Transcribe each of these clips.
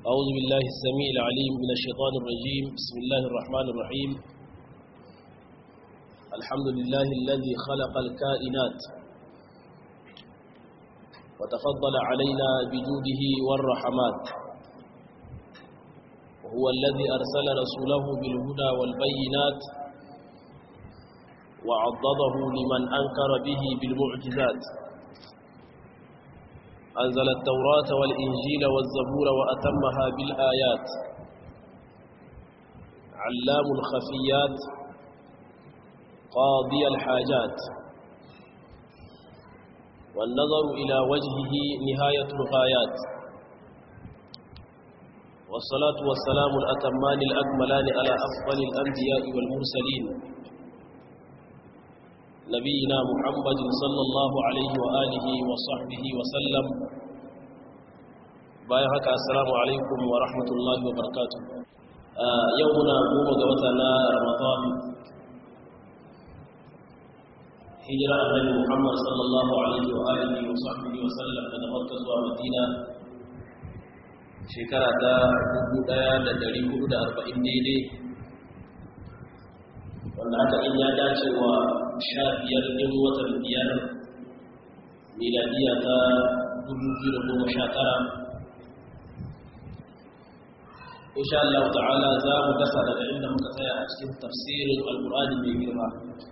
أعوذ بالله السميع العليم من الشيطان الرجيم بسم الله الرحمن الرحيم الحمد لله الذي خلق الكائنات وتفضل علينا بجوده والرحمات وهو الذي أرسل رسوله بالهدى والبينات وعضده لمن أنكر به بالمعجزات أنزل التوراة والإنجيل والزبور وأتمها بالآيات علام الخفيات قاضي الحاجات والنظر إلى وجهه نهاية الغايات والصلاة والسلام الأتمان الأكملان على أفضل الأنبياء والمرسلين نبينا محمد صلى الله عليه وآله وصحبه وسلم bayan haka assalamu alaikum wa rahmatullahi wa barakatuh yau muna goma ga wata na ramadan hijira annabi muhammad sallallahu alaihi wa alihi wa sahbihi wa sallam daga makka zuwa madina shekara ta 1440 daidai wanda haka in ya dace wa sha biyar ɗin watan biyar miladiya ta 2019 insha Allah ta'ala za mu dasa daga inda muka tsaya a cikin tafsirin alkur'ani mai girma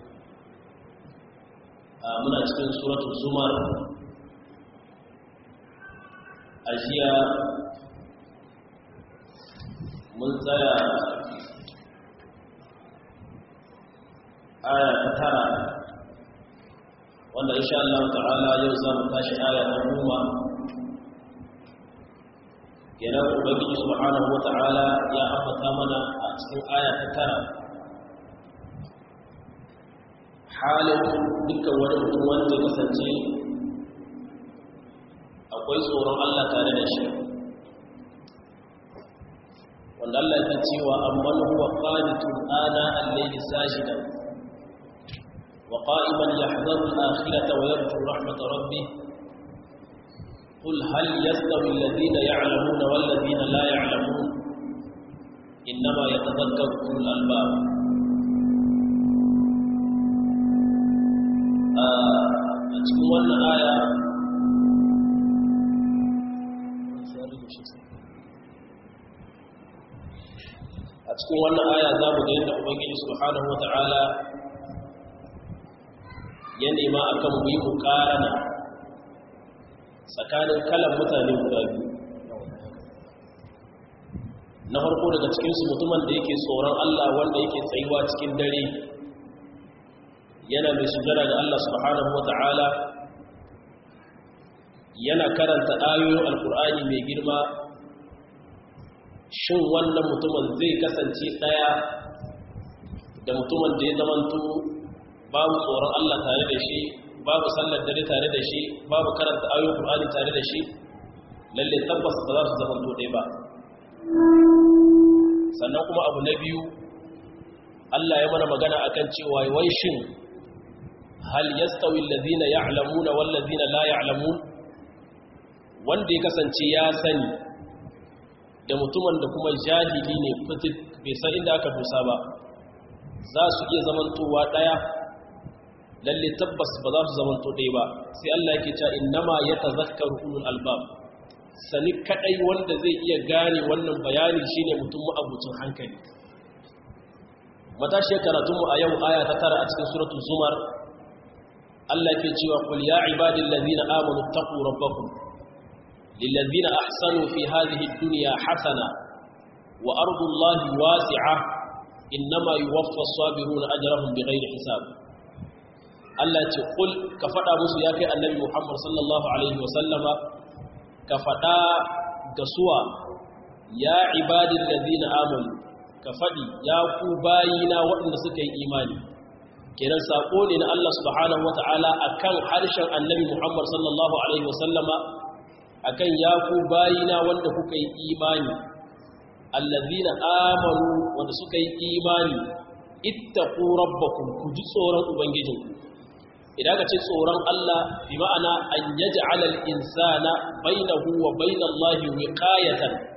muna cikin suratul zumar a jiya mun tsaya aya ta tara wanda insha Allah ta'ala yau za mu tashi aya ta goma kenan ubangiji subhanahu wa ta'ala ya ambata mana a cikin aya ta tara halin dukkan wani mutum wanda ya kasance akwai tsoron Allah tare da shi wanda Allah ya cewa amman huwa qanitun ana al-layli sajidan وقائما يحذر الآخرة ويرجو رحمة ربه قل هل يستوي الذين يعلمون والذين لا يعلمون إنما يتذكر أولو الألباب cikin wannan aya a cikin wannan aya za mu ga yadda ubangiji subhanahu wa ta'ala ya nema a kan mu yi mukarana tsakanin kalan mutane guda biyu na farko daga cikinsu mutumin da yake tsoron Allah wanda yake tsayuwa cikin dare yana mai sujada ga Allah subhanahu wata'ala yana karanta ayoyin alkur'ani mai girma shin wannan mutumin zai kasance ɗaya da mutumin da ya zamanto babu tsoron Allah tare da shi babu sallar dare tare da shi babu karanta ayoyin Qur'ani tare da shi lalle tabbas ba za su zama to dai ba sannan kuma abu na biyu Allah ya mana magana akan cewa wai shin hal yastawi alladhina ya'lamuna wal ladina la ya'lamun wanda ya kasance ya sani da mutumin da kuma jahili ne fitit bai san inda aka dusa ba za su iya zamantowa daya lalle tabbas ba za su zama ɗaya ba sai Allah yake cewa innama yatazakkaru ulul albab sani kadai wanda zai iya gane wannan bayani shine mutum abucin hankali matashi karatun mu a yau aya ta tara a cikin suratul zumar Allah yake cewa qul ya ibadil ladina amanu taqu rabbakum lil ladina ahsanu fi hadhihi ad-dunya hasana wa ardu allahi wasi'ah innama yuwaffa as-sabiruna ajrahum bighairi hisab Allah ce kul ka faɗa musu ya kai annabi Muhammad sallallahu alaihi wasallama ka faɗa ga suwa ya ibadin ladina amanu ka faɗi ya ku bayina waɗanda suka yi imani kenan saƙo ne na Allah subhanahu wata'ala akan harshen annabi Muhammad sallallahu alaihi wasallama akan ya ku bayina wanda kuka yi imani allazina amanu wanda suka yi imani ittaqu rabbakum ku ji tsoron ubangijinku idan ka ce tsoron Allah bi ma'ana an yaj'ala al-insana bainahu wa bainallahi wiqayatan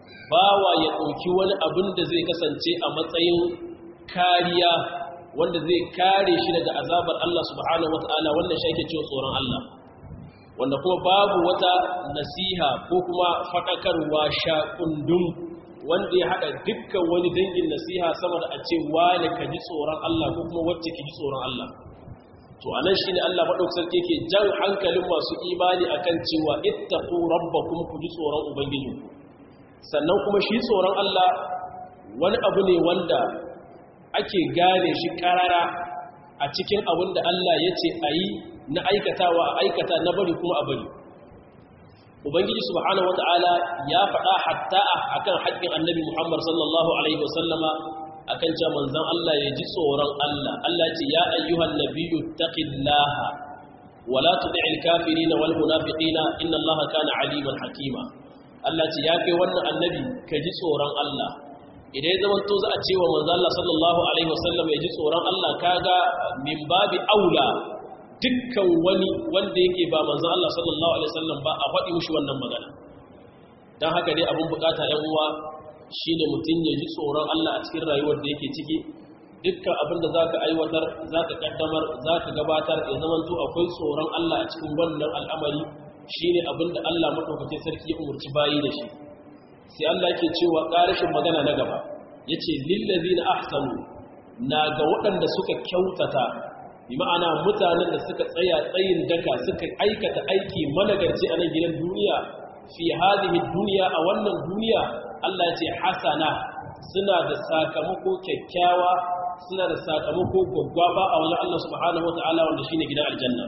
bawa ya ɗauki wani abin da zai kasance a matsayin kariya wanda zai kare shi daga azabar Allah subhanahu wata'ala wanda shi ake cewa tsoron Allah wanda kuma babu wata nasiha ko kuma faɗakarwa shakundun wanda ya haɗa dukkan wani dangin nasiha sama da a ce wane ka ji tsoron Allah ko kuma wacce ki ji tsoron Allah to anan shine Allah madaukakin sarki yake jan hankalin masu imani akan cewa ittaqu rabbakum ku ji tsoron ubangiji sannan kuma shi tsoron Allah wani abu ne wanda ake gane shi karara a cikin abin da Allah ya ce a yi na aikatawa a aikata na bari kuma a bari ubangiji subhanahu wata'ala ya faɗa hatta akan haƙƙin annabi muhammad sallallahu alaihi wasallama akan cewa manzon Allah ya ji tsoron Allah Allah ce ya ayyuhan nabiyyu taqillaha wala tud'il kafirin wal munafiqina inna Allaha kana aliman hakima Allah ce ya kai wannan annabi ka ji tsoron Allah idan ya zamanto za a ce wa manzon Allah sallallahu alaihi wasallam ya ji tsoron Allah kaga min babi aula dukkan wani wanda yake ba manzon Allah sallallahu alaihi wasallam ba a faɗi mushi wannan magana dan haka dai abun bukata ɗan uwa shine mutum ya ji tsoron Allah a cikin rayuwar da yake ciki dukkan abin da zaka aiwatar zaka kaddamar zaka gabatar ya zamanto akwai tsoron Allah a cikin wannan al'amari shine abin da Allah madaukakin sarki ya umurci bayi da shi sai Allah yake cewa ƙarashin magana na gaba yace lil ladina ahsanu na ga waɗanda suka kyautata bi ma'ana mutanen da suka tsaya tsayin daka suka aikata aiki managarci a nan gidan duniya fi hadhihi duniya a wannan duniya Allah ya ce hasana suna da sakamako kyakkyawa suna da sakamako gwaggwaba a wajen Allah subhanahu wataala wanda shine gidan aljanna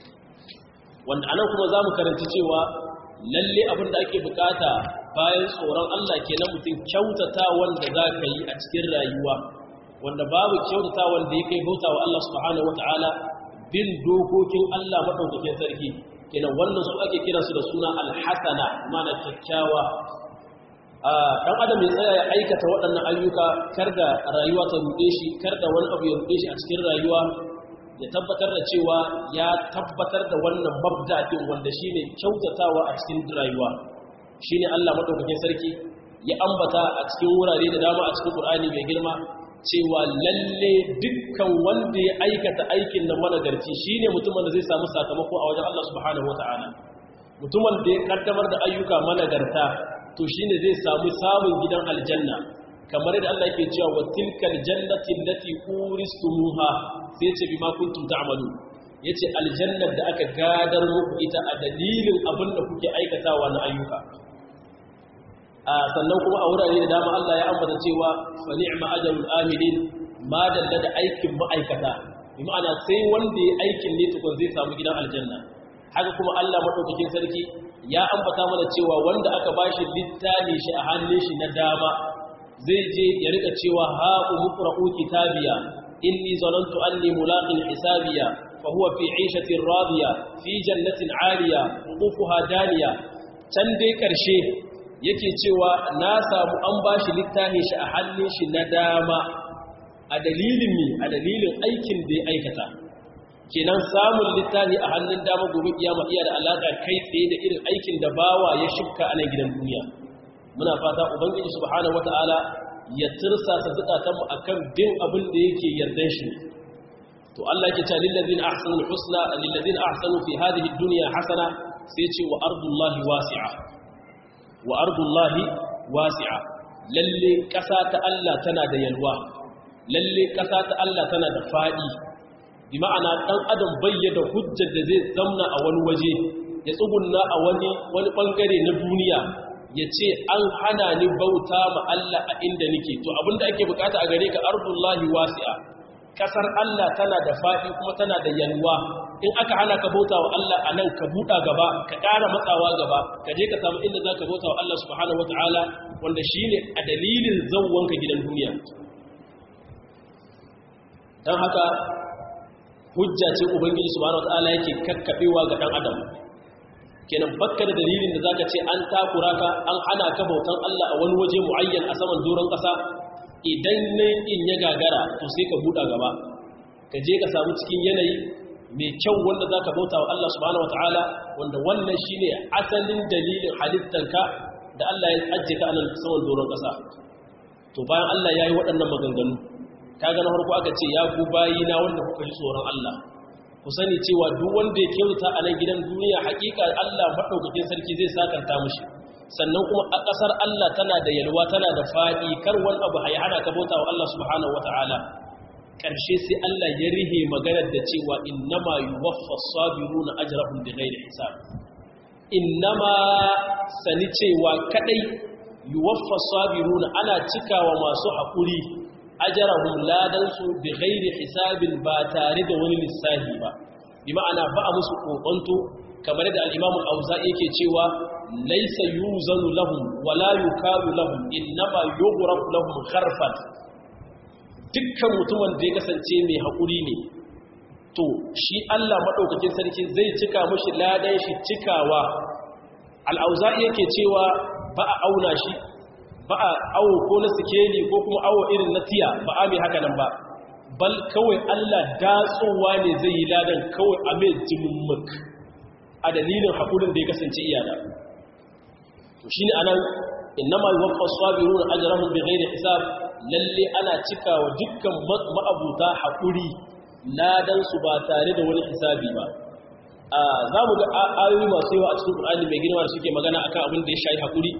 wanda anan kuma zamu karanci cewa lalle abin da ake bukata bayan tsoron Allah kenan mutum kyautata wanda zaka yi a cikin rayuwa wanda babu kyautata wanda ya kai bauta wa Allah subhanahu wata'ala bin dokokin Allah maɗaukakin sarki kenan wannan su ake kiransu da suna alhassana mana kyakkyawa ɗan adam ya tsaya ya aikata waɗannan ayyuka kar da rayuwa ta ruɗe shi kar da wani abu ya ruɗe shi a cikin rayuwa ya tabbatar da cewa ya tabbatar da wannan mabda'in wanda shine kyautatawa a cikin rayuwa shine Allah maɗaukakin sarki ya ambata a cikin wurare da dama a cikin Qur'ani mai girma cewa lalle dukkan wanda ya aikata aikin nan managarci shine mutumin da zai samu sakamako a wajen Allah subhanahu wataala mutumin da ya kaddamar da ayyuka managarta to shine zai samu samun gidan aljanna kamar yadda Allah yake cewa wa tilkal jannati allati uristumuha sai ce bima kuntum ta'malu yace aljannar da aka gadar muku ita a dalilin abin da kuke aikatawa na ayyuka sannan kuma a wurare da dama Allah ya ambata cewa fa ni'ma ajrul amilin ma dalla da aikin ma'aikata bi ma'ana sai wanda ya aikin ne tukun zai samu gidan aljanna haka kuma Allah madaukakin sarki ya ambata mana cewa wanda aka bashi littafi shi a hannun shi na dama zai je ya rika cewa ha umqra'u kitabiya inni zanantu anni mulaqin hisabiya fa huwa fi 'ishatin radiya fi jannatin 'aliya qutufuha daniya can dai karshe yake cewa na samu an ba shi littafin shi a hannun shi na dama a dalilin mi a dalilin aikin da ya aikata kenan samun littafi a hannun dama gobe kiyama iya da alaka kai tsaye da irin aikin da bawa ya shifka a nan gidan duniya muna fata ubangiji subhanahu wataala ya tirsasa zukatanmu akan bin abin da yake yardan shi to Allah yake cewa lil ladina ahsanu husna lil ladina ahsanu fi hadhihi dunya hasana sai ce wa ardullahi wasi'a wa ardullahi wasi'a lalle ƙasa ta Allah tana da yalwa lalle ƙasa ta Allah tana da fadi bi ma'ana dan adam bayyana hujjar da zai zamna a wani waje ya tsugunna a wani wani bangare na duniya ya ce an hana ni bauta ma Allah a inda nake to abinda ake bukata a gare ka ardullahi wasi'a kasar Allah tana da fadi kuma tana da yalwa in aka hana ka bauta wa Allah a nan ka buɗa gaba ka ƙara matsawa gaba ka je ka samu inda za ka bauta wa Allah subhanahu wata'ala wanda shi ne a dalilin zauwanka gidan duniya don haka hujja ce ubangiji subhanahu wata'ala yake kakkaɓewa ga ɗan adam kenan bakka da dalilin da zaka ce an takura ka an hana ka bautan Allah a wani waje muayyan a saman doron ƙasa idan nan in ya gagara to sai ka buɗa gaba ka je ka samu cikin yanayi mai kyau wanda za ka bauta wa Allah subhanahu wata'ala wanda wannan shi ne asalin dalilin halittanka da Allah ya ajiye ka anan saman doron ƙasa to bayan Allah ya yi waɗannan maganganu kaga na farko aka ce ya ku bayi na wanda kuka ji tsoron Allah ku sani cewa duk wanda ya kyauta a nan gidan duniya hakika Allah madaukakin sarki zai sakanta mushi sannan kuma a ƙasar Allah tana da yalwa tana da faɗi kar wani abu ya hana ka bauta wa Allah subhanahu wataala ƙarshe sai Allah ya rihe maganar da cewa innama yuwaffa sabiruna ajrahum bighairi hisab innama sani cewa kadai yuwaffa sabiruna ana cikawa masu haƙuri ajarahum ladansu bi ghairi hisabin ba tare da wani lissahi ba bi ma'ana ba a musu kokonto kamar da al-Imam al-Auza'i yake cewa laysa yuzanu lahum wala yukalu lahum innama yughraq lahum kharfan dukkan mutumin da ya kasance mai haƙuri ne to shi Allah madaukakin sarki zai cika mushi ladan shi cikawa al-Auza'i yake cewa ba a auna shi ba a awo ko na sikeli ko kuma awo irin na tiya ba a mai haka nan ba bal kawai Allah datsowa ne zai yi ladan kawai a mai jimummuk a dalilin haƙurin da ya kasance iyana to shi ne a nan innama yi waƙa sabiru na ajirahun bai gaida hisab lalle ana cika wa dukkan ma'abuta haƙuri ladansu ba tare da wani hisabi ba za mu ga ayoyi masu yawa a cikin ƙur'ani mai girma da suke magana akan abin da ya shayi haƙuri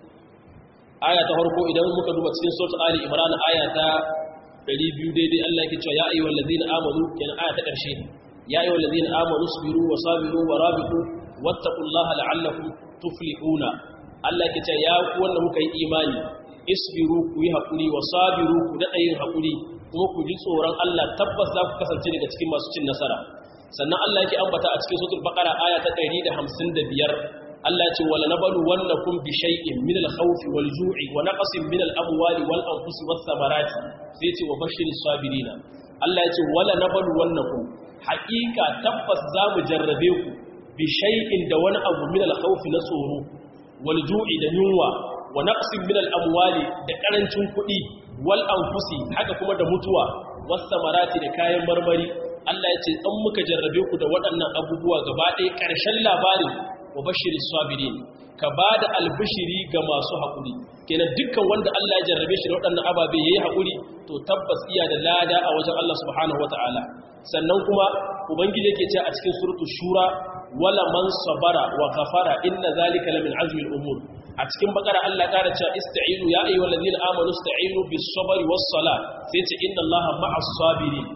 aya ta farko idan muka duba cikin suratul ali imran aya ta 200 daidai Allah yake cewa ya ayyuhal ladina amanu kenan aya ta karshe ya ayyuhal ladina amanu sabiru wa sabiru wa rabitu wattaqullaha la'allakum tuflihuna Allah yake cewa ya ku wanda muka yi imani isbiru ku yi hakuri wa sabiru ku da yin hakuri kuma ku ji tsoron Allah tabbas za ku kasance daga cikin masu cin nasara sannan Allah yake ambata a cikin suratul baqara aya ta 155 Allah ce wala nabalu wannakum bi shay'in min al-khawf wal ju'i wa naqsin min al-amwali wal anfusi was samarati sai ce wa bashiris sabirina Allah ya ce wala nabalu wannakum haqiqa tabbas za mu jarrabe ku bi shay'in da wani abu min al-khawf na tsoro wal ju'i da yunwa wa naqsin min al-amwali da karancin kuɗi wal anfusi haka kuma da mutuwa was samarati da kayan marmari Allah ya ce dan muka jarrabe ku da waɗannan abubuwa gaba ɗaya ƙarshen labarin wa bashirin sabirin ka ba da albishiri ga masu haƙuri kenan dukkan wanda Allah ya jarrabe shi da waɗannan ababe ya yi haƙuri to tabbas iya da lada a wajen Allah subhanahu wa ta'ala sannan kuma ubangiji yake ce a cikin suratu shura wala man sabara wa ghafara inna zalika lamin azmi al-umur a cikin bakara Allah ƙara cewa ista'inu ya ayyuhal ladina amanu ista'inu bis sabri was sala sai ce inna Allaha ma'as sabirin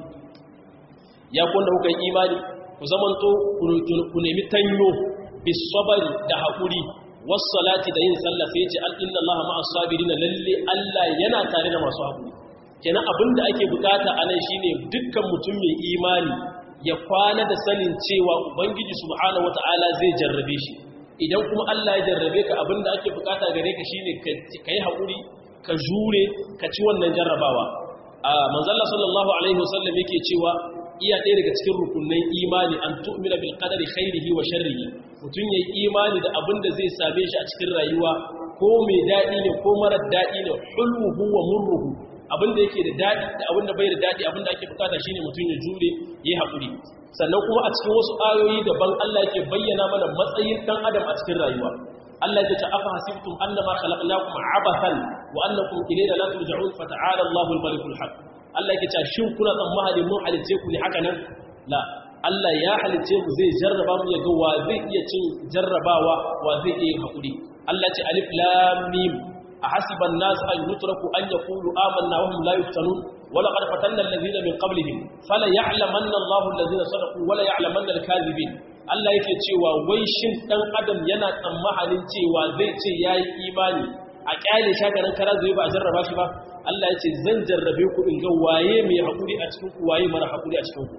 ya kun da kuka yi imani ku zamanto ku nemi tanyo bisabari da haƙuri salati da yin sallah sai ce inna allaha ma'as sabirina lalle Allah yana tare da masu haƙuri kenan abinda ake bukata anan shine dukkan mutum mai imani ya kwana da sanin cewa ubangiji subhanahu wataala zai jarrabe shi idan kuma Allah ya jarrabe ka abinda ake bukata gare ka shine ka yi haƙuri ka jure ka ci wannan jarrabawa a manzalla sallallahu alaihi wasallam yake cewa iya ɗaya daga cikin rukunin imani an tu'mina bil qadari khairihi wa sharrihi mutun yayi imani da abin da zai same shi a cikin rayuwa ko mai dadi ne ko marar dadi ne hulmuhu wa murruhu abin da yake da dadi da abin da bai da dadi abin da ake bukata shine mutun ya jure yayi hakuri sannan kuma a cikin wasu ayoyi daban Allah yake bayyana mana matsayin dan adam a cikin rayuwa Allah ya ce afa hasibtum annama khalaqnakum abathan wa annakum ilayna la turja'un fata'ala Allahu al-malikul haq Allah yake cewa shin kuna tsammani mun halice ku ne haka nan la Allah ya halice mu zai jarraba mu ya ga wa zai iya cin jarrabawa wa zai iya hakuri Allah ce alif lam mim ahasiba an-nas an yutraku an yaqulu amanna wa hum la yuftanun wa laqad fatanna alladhina min qablihim fala ya'lamanna Allahu alladhina sadaqu wa la ya'lamanna al-kadhibin Allah yake cewa wai shin dan adam yana tsammanin cewa zai ce yayi imani a kyale shagaran kara zai ba a jarraba shi ba Allah ya ce zan jarrabe ku in ga waye mai haƙuri a cikin ku waye mara haƙuri a cikin ku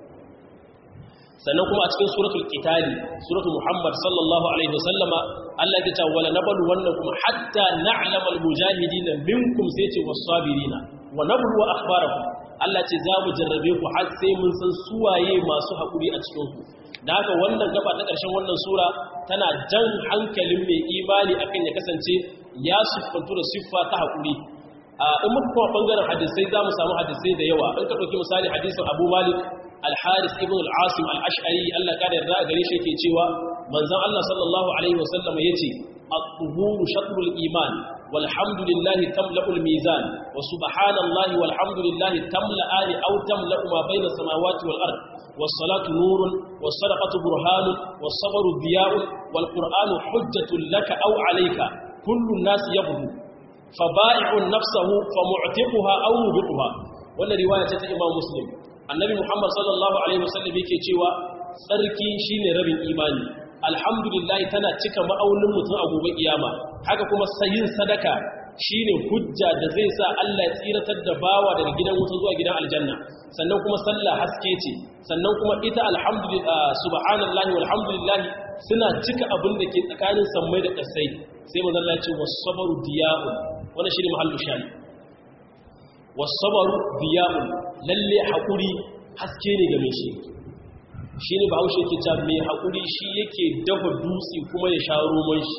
sannan kuma a cikin suratul qitali suratul muhammad sallallahu alaihi wasallama Allah ya ce wala nablu wannakum hatta na'lama almujahidin minkum sai ce was-sabirina wa nablu akhbarakum Allah ce za mu jarrabe ku har sai mun san suwaye masu haƙuri a cikin ku da haka wannan gaba ta ƙarshen wannan sura tana jan hankalin mai imani akan ya kasance ya siffantu da siffa ta haƙuri in muka kuma ɓangaren hadisai za mu samu hadisai da yawa in ka ɗauki misali hadisin abu malik al-haris ibn al-asim al-ash'ari allah ƙada yarda a gare shi yake cewa manzon allah sallallahu alaihi wasallam ya ce at-tuhuru shatrul iman walhamdulillahi tamla'ul mizan wa subhanallahi walhamdulillahi tamla'ani aw tamla'u ma bayna samawati wal ard was-salatu nurun was-sadaqatu burhanun was-sabru diya'un wal-qur'anu hujjatun laka aw 'alayka kullu an-nas yabdu faba'i'un nafsahu famu'tiquha aw mubiquha wannan riwaya ce ta Imam Muslim annabi Muhammad sallallahu alaihi wasallam yake cewa tsarki shine rabin imani alhamdulillah tana cika ma'aunin mutum a gobe kiyama haka kuma sayin sadaka shine hujja da zai sa Allah ya tsiratar da bawa daga gidan wuta zuwa gidan aljanna sannan kuma sallah haske ce sannan kuma ita alhamdulillah subhanallahi walhamdulillah suna cika abin da ke tsakanin sammai da kasai sai manzo Allah ya ce was-sabru diya'un wannan shine mahallu shayi was-sabru diya'un lalle hakuri haske ne ga mai shi shi ne bahaushe ke ta mai haƙuri shi yake dafa dutse kuma ya sha roman shi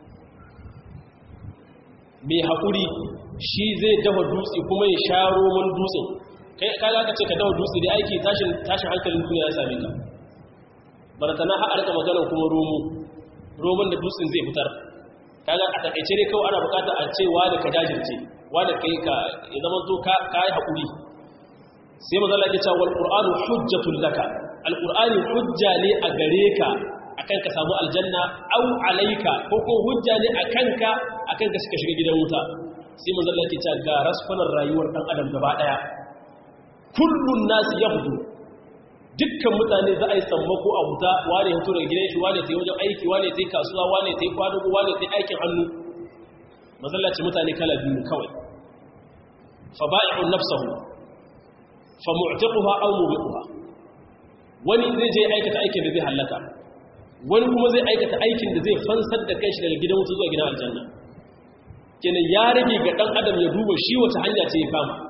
mai haƙuri shi zai dafa dutse kuma ya sha roman dutsen kai kaga ka ce ka dafa dutse da aiki tashin hankalin duniya ya same ka baratana har arka maganar kuma romo roman da dutsen zai fitar kaga a takaice dai kawai ana bukata a ce wa da ka jajirce wa da kai ka ya zama to ka yi haƙuri sai mazala ke cewa wal qur'anu hujjatul laka alƙur'ani hujja ne a gare ka akan ka samu aljanna au alaika ko ko hujja ne a kanka akan ka suka shiga gidan wuta sai manzo Allah ke cewa ga rasfanar rayuwar dan adam gaba daya kullun nas yahdu dukkan mutane za a yi sammako a wuta wane ya tura gidan shi wane ta yi wajen aiki wane ta yi kasuwa wane ta yi kwadugo wane ta yi aikin hannu mazallaci mutane kala biyu kawai fa ba'i'un nafsahu fa mu'tiquha aw mubiquha wani zai je aikata aikin da zai hallaka wani kuma zai aikata aikin da zai fansar da kanshi daga gidan wuta zuwa gidan aljanna kenan ya rage ga dan adam ya duba shi wata hanya ce ya kama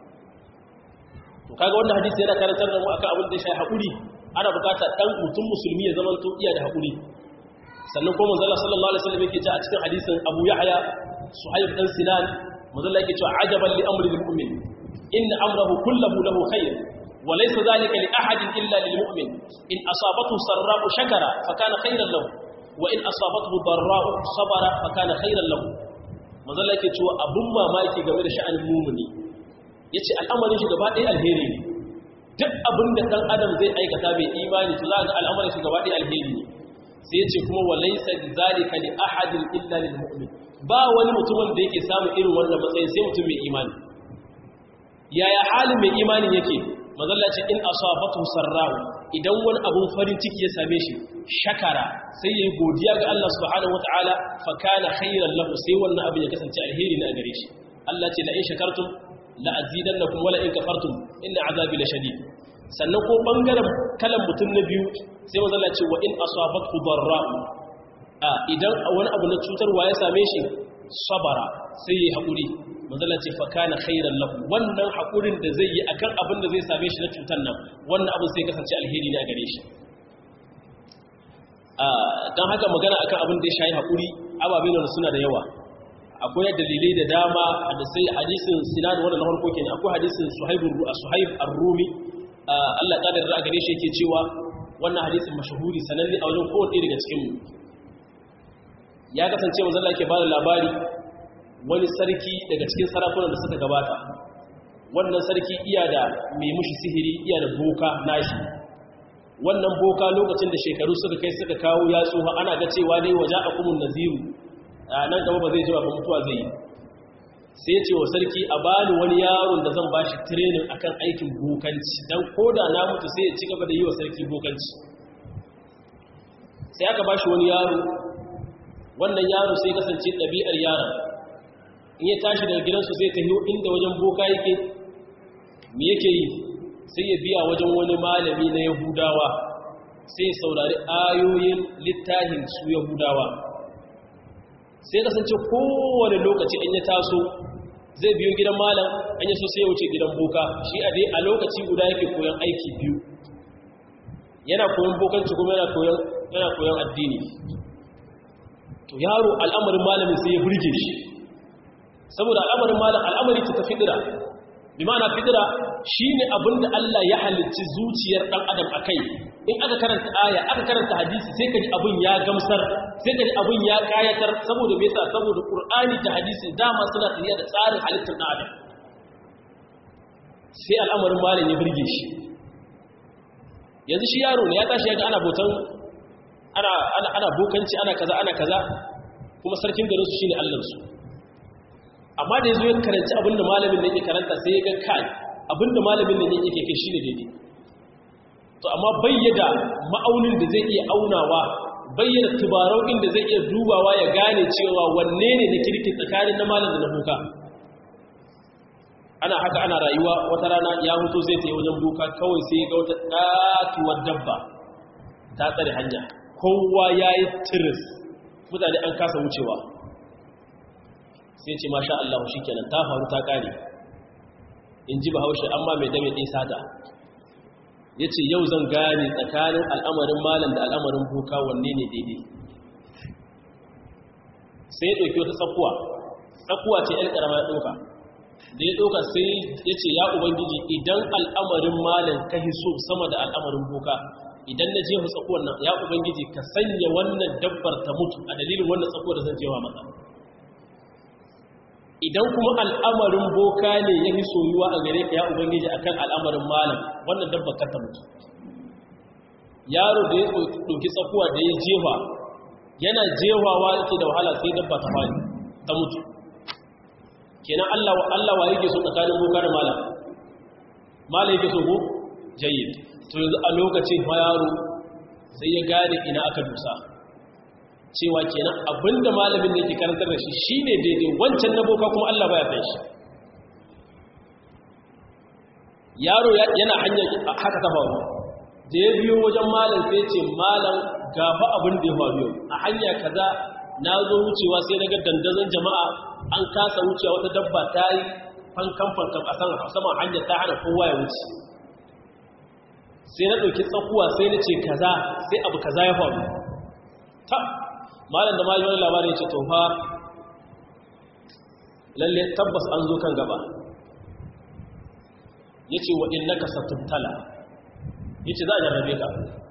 to kaga wannan hadisi yana karantar da mu akan abin da ya shafi hakuri ana bukatar dan mutum musulmi ya zama to iya da hakuri sannan kuma manzo Allah sallallahu alaihi wasallam yake cewa a cikin hadisin Abu Yahya Suhaib dan Sinan manzo Allah yake cewa ajaban li amri lil mu'min inna amrahu kulluhu lahu khair وليس ذلك لأحد إلا للمؤمن إن أصابته سراء شكر فكان خيرا له وإن أصابته ضراء صبر فكان خيرا له manzala yake cewa abun mamaki game da sha'anin mumuni yace al'amarin shi gaba ɗaya alheri ne duk abin da ɗan adam zai aikata bai imani to za ga al'amarin shi gaba ɗaya alheri ne sai yace kuma walaysa bizalika li ahadin illa lil mu'min ba wani mutumin da yake samun irin wannan matsayin sai mutum mai imani yaya halin mai imanin yake mazalla ce in asabatu sarra'u idan wani abun farin ciki ya same shi shakara sai yayi godiya ga Allah subhanahu wataala fa kana khairan lahu sai wannan abin ya kasance alheri ne a gare shi Allah ce la in shakartum la azidannakum wala in kafartum inna azabi lashadid sannan ko bangaren kalan mutum na biyu sai mazalla ce wa in asabatu darra'u a idan wani abu na cutarwa ya same shi sabara sai yayi hakuri manzala ce fakana khairan lahu wannan hakurin da zai yi akan abin da zai same shi na cutar nan wannan abin sai kasance alheri ne a gare shi don haka magana akan abin da ya shayi hakuri ababe ne suna da yawa akwai dalilai da dama da sai hadisin sinan wannan na farko kenan akwai hadisin suhaib suhaib ar-rumi Allah ta da gare shi yake cewa wannan hadisin mashahuri sananne a wajen kowace daga cikin mu ya kasance manzo Allah yake ba da labari wani sarki daga cikin sarakunan da suka gabata wannan sarki iya da mai mushi sihiri iya da boka nashi wannan boka lokacin da shekaru suka kai suka kawo ya tsoha ana ga cewa dai waje a kumun naziru a nan gaba ba zai ji ba mutuwa zai yi sai ya ce wa sarki a bani wani yaron da zan bashi training akan aikin bokanci don koda na mutu sai ya ci gaba da yi wa sarki bokanci sai aka bashi wani yaro wannan yaro sai kasance ɗabi'ar yaron in ya tashi daga gidansu zai tafi inda wajen boka yake me yake yi sai ya biya wajen wani malami na yahudawa sai saurari ayoyin littafin su yahudawa sai kasance kowane lokaci in ya taso zai biyo gidan malam an yi so sai ya wuce gidan boka shi a dai a lokaci guda yake koyon aiki biyu yana koyon bokanci kuma yana koyon addini to yaro al'amarin malamin sai ya burge shi saboda al'amarin malam al'amari ta fidira bi ma'ana fidira shine abinda Allah ya halicci zuciyar dan adam akai in aka karanta aya aka karanta hadisi sai kaji abin ya gamsar sai ka abin ya kayatar saboda me yasa saboda qur'ani da hadisi dama suna tafiya da tsarin halittar na adam sai al'amarin malam ya burge shi yanzu shi yaro ne ya tashi yaga ana botan ana ana ana bokanci ana kaza ana kaza kuma sarkin garin su shine Allah su amma da yazo ya karanci abinda malamin ne yake karanta sai ya ga kai abinda malamin ne yake kai shine daidai to amma bayyada ma'aunin da zai iya aunawa bayyana tubarau da zai iya dubawa ya gane cewa wanne ne na kirki tsakanin na malam da na boka ana haka ana rayuwa wata rana ya mutu zai ta yi wajen boka kawai sai ga wata ɗatuwar dabba ta tsare hanya kowa ya yi tiris mutane an kasa wucewa sai ce masha Allah shi kenan ta faru ta ƙare in ji bahaushe amma mai dame ɗin sata ya ce yau zan gane tsakanin al'amarin malam da al'amarin boka wanne ne daidai sai ya ɗauki wata tsakuwa tsakuwa ce ‘yan ƙarama ya ɗauka da ya ɗauka sai ya ce ya ubangiji idan al'amarin malam ka hiso sama da al'amarin boka idan na jefa tsakuwar nan ya ubangiji ka sanya wannan dabbar ta mutu a dalilin wannan tsakuwar da zan jewa maka idan kuma al'amarin boka ne ya fi soyuwa a gare ka ya ubangiji akan al'amarin malam wannan dabbar ka ta mutu yaro da ya ɗauki tsakuwa da ya jefa yana jefawa yake da wahala sai dabba ta fadi ta mutu kenan Allah Allah wa yake so tsakanin boka da malam malam yake so ko jayyid to yanzu a lokacin yaro sai ya gane ina aka dusa cewa kenan abinda malamin da yake karantar da shi shine daidai wancan na boka kuma Allah baya kai shi yaro yana hanyar haka ta faru da ya biyo wajen malam sai ce malam gaba abin da ya faru yau a hanya kaza na zo wucewa sai na ga dandazon jama'a an kasa wucewa wata dabba ta yi fankan fankan a saman hanyar ta hana kowa ya wuce sai na ɗauki tsakuwa sai na ce kaza sai abu kaza ya faru ta malam da malam wani labarin ya ce to fa lalle tabbas an zo kan gaba ya ce wa innaka satubtala ya ce za a jarrabe ka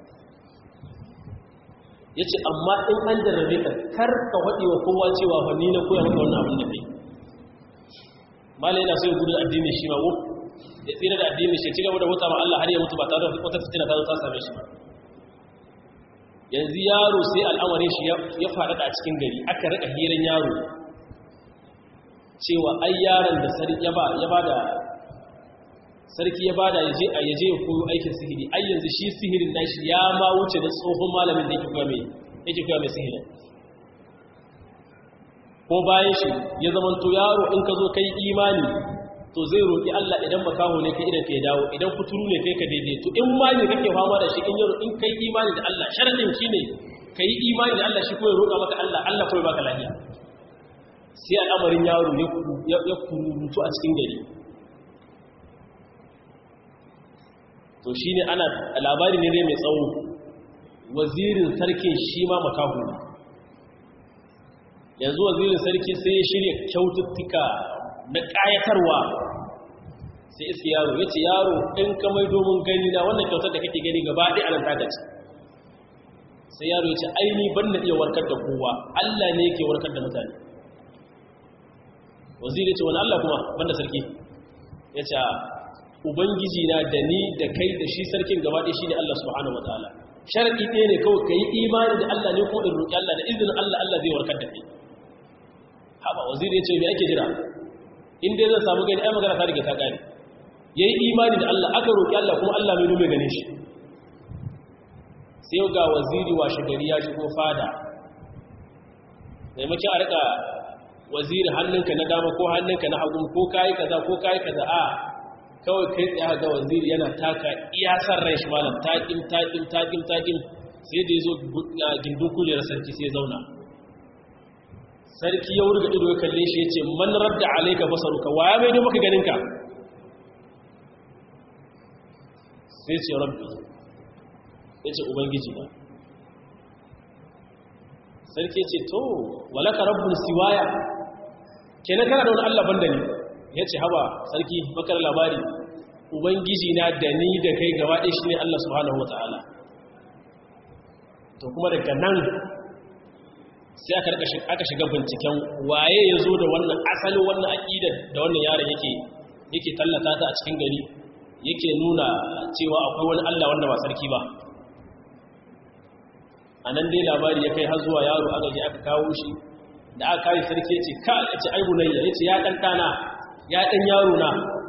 ya ce amma in an jarrabe ka kar ka waɗi wa kowa cewa fa ni na koya maka wannan abin da kai malam yana so ya gudu addini shi ma wuf ya tsira da addini shi ci gaba da wuta ma Allah har ya mutu ba tare da wata fitina ta zo ta same shi ba yanzu yaro sai al'amarin shi ya faɗaɗa a cikin gari aka rika hiran yaro cewa ai yaron da sarki ya ba da sarki ya bada ya je a yaje ya koyo aikin sihiri ai yanzu shi sihirin nashi ya ma wuce da tsohon malamin da yake koya mai yake koya mai sihirin ko bayan shi ya zama to yaro in ka zo kai imani to zai roƙi Allah idan makaho ne kai idan ka dawo idan kuturu ne kai ka daidaito in ma ne kake fama da shi in yaro in kai imani da Allah sharadin shi ne kai imani da Allah shi ko ya roƙa maka Allah Allah ko ya baka lafiya sai al'amarin yaro ya kururutu a cikin gari to shi ne ana labari ne mai tsawo wazirin sarkin shi ma makahu yanzu wazirin sarki sai ya shirya kyaututtuka na ƙayatarwa sai iska yaro ya ce yaro ɗin kamai domin gani na wannan kyautar da kake gani gaba ɗaya anan tagaci sai yaro ya ce aini ban na iya warkar da kowa allah ne yake warkar da mutane waziri ya ce wani allah kuma banda sarki ya ce ubangiji na da ni da kai da shi sarkin gaba ɗaya shi ne Allah subhanahu wa ta'ala sharaɗi ɗaya ne kawai ka yi imani da Allah ne ko in roƙi Allah da izinin Allah Allah zai warkar da kai haɓa waziri ya ce mai ake jira in dai zan samu gani ai magana ta riga ta ƙare ya yi imani da Allah aka roƙi Allah kuma Allah mai nume gane shi sai ga waziri washe gari ya shigo fada maimakon a rika waziri hannunka na dama ko hannunka na hagu ko kayi kaza ko kayi kaza a kawai kai tsaye ga waziri yana taka iyasar rai shi malam taƙin taƙin taƙin taƙin sai da ya zo gindin kujerar sarki sai zauna sarki ya wurga ido ya kalle shi ya ce man radda alaika basaruka wa ya maido maka ganinka sai ce rabbi ya ce ubangiji ba sarki ya ce to walaka rabbun siwaya kenan kana da wani allah banda ne ya ce haba sarki bakar labari ubangiji na da ni da kai gaba ɗaya shi ne Allah subhanahu wa ta'ala to kuma daga nan sai aka shiga binciken waye ya zo da wannan asalin wannan aƙidar da wannan yaron yake yake tallata ta a cikin gari yake nuna cewa akwai wani Allah wanda ba sarki ba a nan dai labari ya kai har zuwa yaro aka je aka kawo shi da aka kawo sarki ya ce ka ya ce aibunayya ya ce ya ɗan ɗana ya ɗan yaro na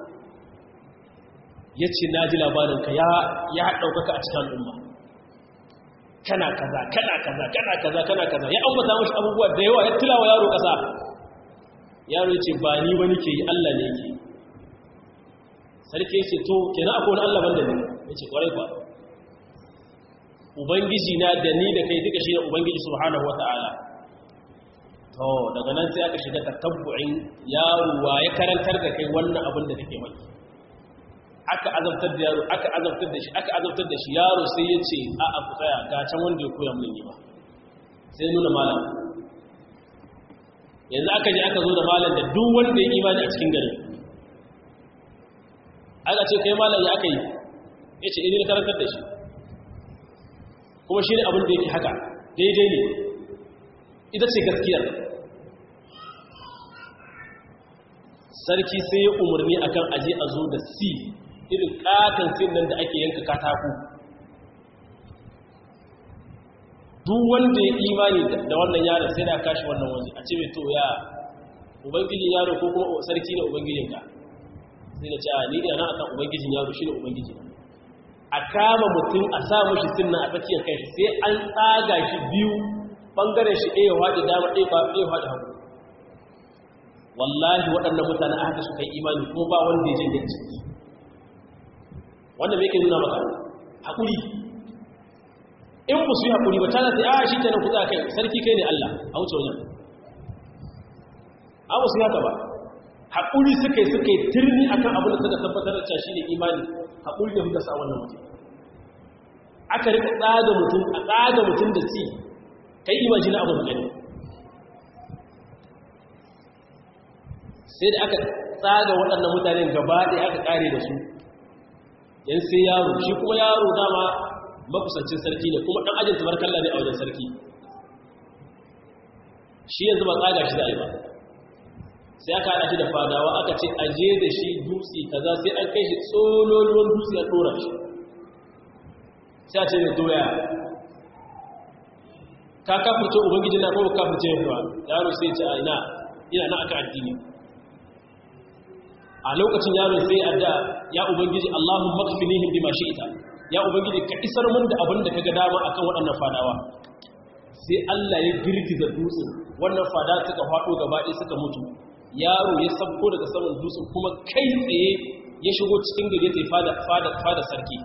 ya ce na ji labarinka ya ɗaukaka a cikin al'umma kana kaza kana kaza kana kaza kana kaza ya ambata mashi abubuwa da yawa ya tilawa yaro kasa yaro ya ce ba ni ba nake yi Allah ne yake sarki ya ce to kenan akwai wani Allah banda ne ya ce kwarai kwa ubangiji na da ni da kai duka shi ne ubangiji subhanahu wata'ala to daga nan sai aka shiga tatabbu'in yaro wa ya karantar da kai wannan abin da kake maki aka azabtar da yaro aka azabtar da shi aka azabtar da shi yaro sai ya ce a a tsaya ga can wanda ya koya mun yi ba sai nuna malam yanzu aka je aka zo da malam da duk wanda ya imani a cikin gari aka ce kai malam ya aka yi ya ce ini na karantar da shi kuma shi ne abin da yake haka daidai ne ita ce gaskiyar sarki sai ya umarni akan aje a zo da si irin katon sin nan da ake yanka katako duk wanda ya imani da wannan yaron sai da kashi wannan waje a ce mai to ya ubangijin yaro ko kuma sarki ne ubangijinka sai da ce a ni ina akan ubangijin yaro shi ne ubangiji a kama mutum a sa mashi sin nan a tsakiyar kai sai an tsaga shi biyu bangaren shi ɗaya waɗe dama ɗaya waɗe hagu wallahi waɗannan mutane aka suka yi imani ko ba wanda ya jin ciki wanda mai ke nuna maka haƙuri in ku su yi haƙuri ba tana sai a shi kenan ku za kai sarki kai ne Allah a wuce wajen a wasu haka ba haƙuri suka yi suka yi turni a kan abin da suka tabbatar da shi ne imani haƙuri da muka sa wannan mutum aka rika tsaga mutum a tsaga mutum da si kai imajina abin da gani sai da aka tsaga waɗannan mutanen gaba ɗaya aka ƙare da su yan sai yaro shi kuma yaro dama makusancin sarki ne kuma ɗan ajin tabarkalla ne a wajen sarki shi yanzu ba tsaga shi zai ba sai aka haɗa shi da fadawa aka ce aje da shi dutse kaza sai an kai shi tsololuwan dutse a ɗora shi sai a ce mai doya ka kafirce ubangiji na kuma kafirce yawa yaro sai ce a ina ina na aka addini a lokacin yaron sai adda ya ubangiji Allahun makfinihim bima shi'ita ya ubangiji ka isar mun da abin da kaga dama akan waɗannan fadawa sai Allah ya girgiza dutsen wannan fada suka faɗo gaba ɗaya suka mutu yaro ya sabko daga saman dutsen kuma kai tsaye ya shigo cikin gari sai fada fada fada sarki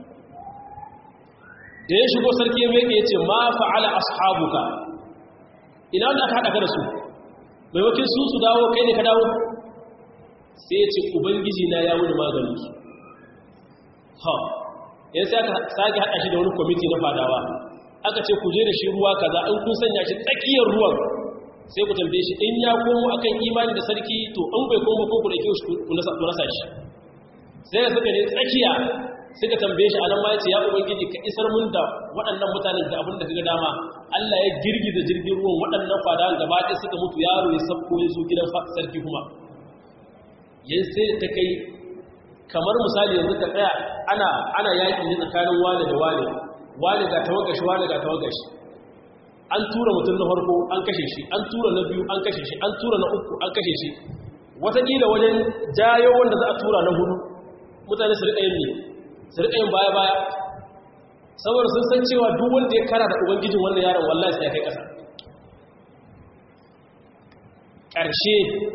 da ya shigo sarki ya meke ya ce ma fa'ala ashabuka ina wanda aka haɗa ka da su maimakon su su dawo kai ne ka dawo sai ya ce ubangiji na ya wuni maganin su ha yan sai aka sake haɗa shi da wani kwamiti na fadawa aka ce ku je da shi ruwa kaza in kun sanya shi tsakiyar ruwan sai ku tambaye shi in ya komo akan imani da sarki to in bai komo ko ku da kyau ku nasa shi sai da suka ne tsakiya suka tambaye shi anan ma ya ce ya ubangiji ka isar mun da waɗannan mutanen da abin da kaga dama Allah ya girgiza jirgin ruwan waɗannan fadawan gaba ɗaya suka mutu yaro ya sabko ya zo gidan sarki kuma yin sai ta kai kamar misali yanzu ka tsaya ana ana yaƙi ne tsakanin wane da wane wane ga tawagashi wane ga tawagashi an tura mutum na farko an kashe shi an tura na biyu an kashe shi an tura na uku an kashe shi wataƙila wajen jayo wanda za a tura na hudu mutane su riƙa yin ne su riƙa yin baya-baya saboda sun san cewa duk wanda ya kara da ubangijin wannan yaron wallahi sai ya kai ƙasa ƙarshe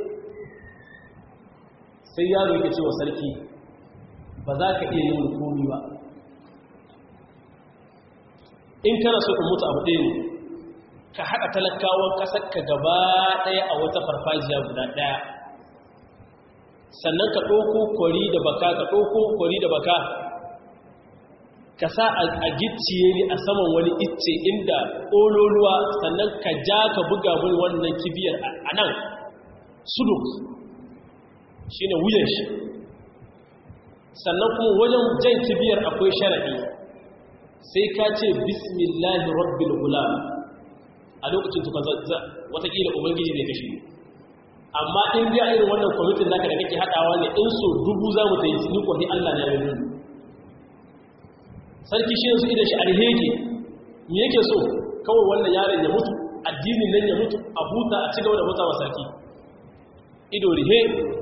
sai yaro yake cewa sarki ba za ka iya yin komi ba in kana so ka mutu abu ɗaya ne ka haɗa talakawan ƙasarka gaba ɗaya a wata farfajiya guda ɗaya sannan ka ɗauko kwari da baka ka ɗauko kwari da baka ka sa a gicciye ne a saman wani icce inda ƙololuwa sannan ka ja ka buga mun wannan kibiyar a nan suduk shi ne wuyan shi sannan kuma wajen jan kibiyar akwai sharaɗi sai ka ce bismillahi rabbil gulam a lokacin tuka watakila ubangiji zai kashe ni amma in dai irin wannan kwamitin naka da kake haɗawa ne in so dubu za mu ta yi ni kwafi allah na yi nuni sarki shi yanzu idan shi alheri me yake so kawai wannan yaron ya mutu addinin nan ya mutu a huta a cigaba da huta wa sarki ido rihe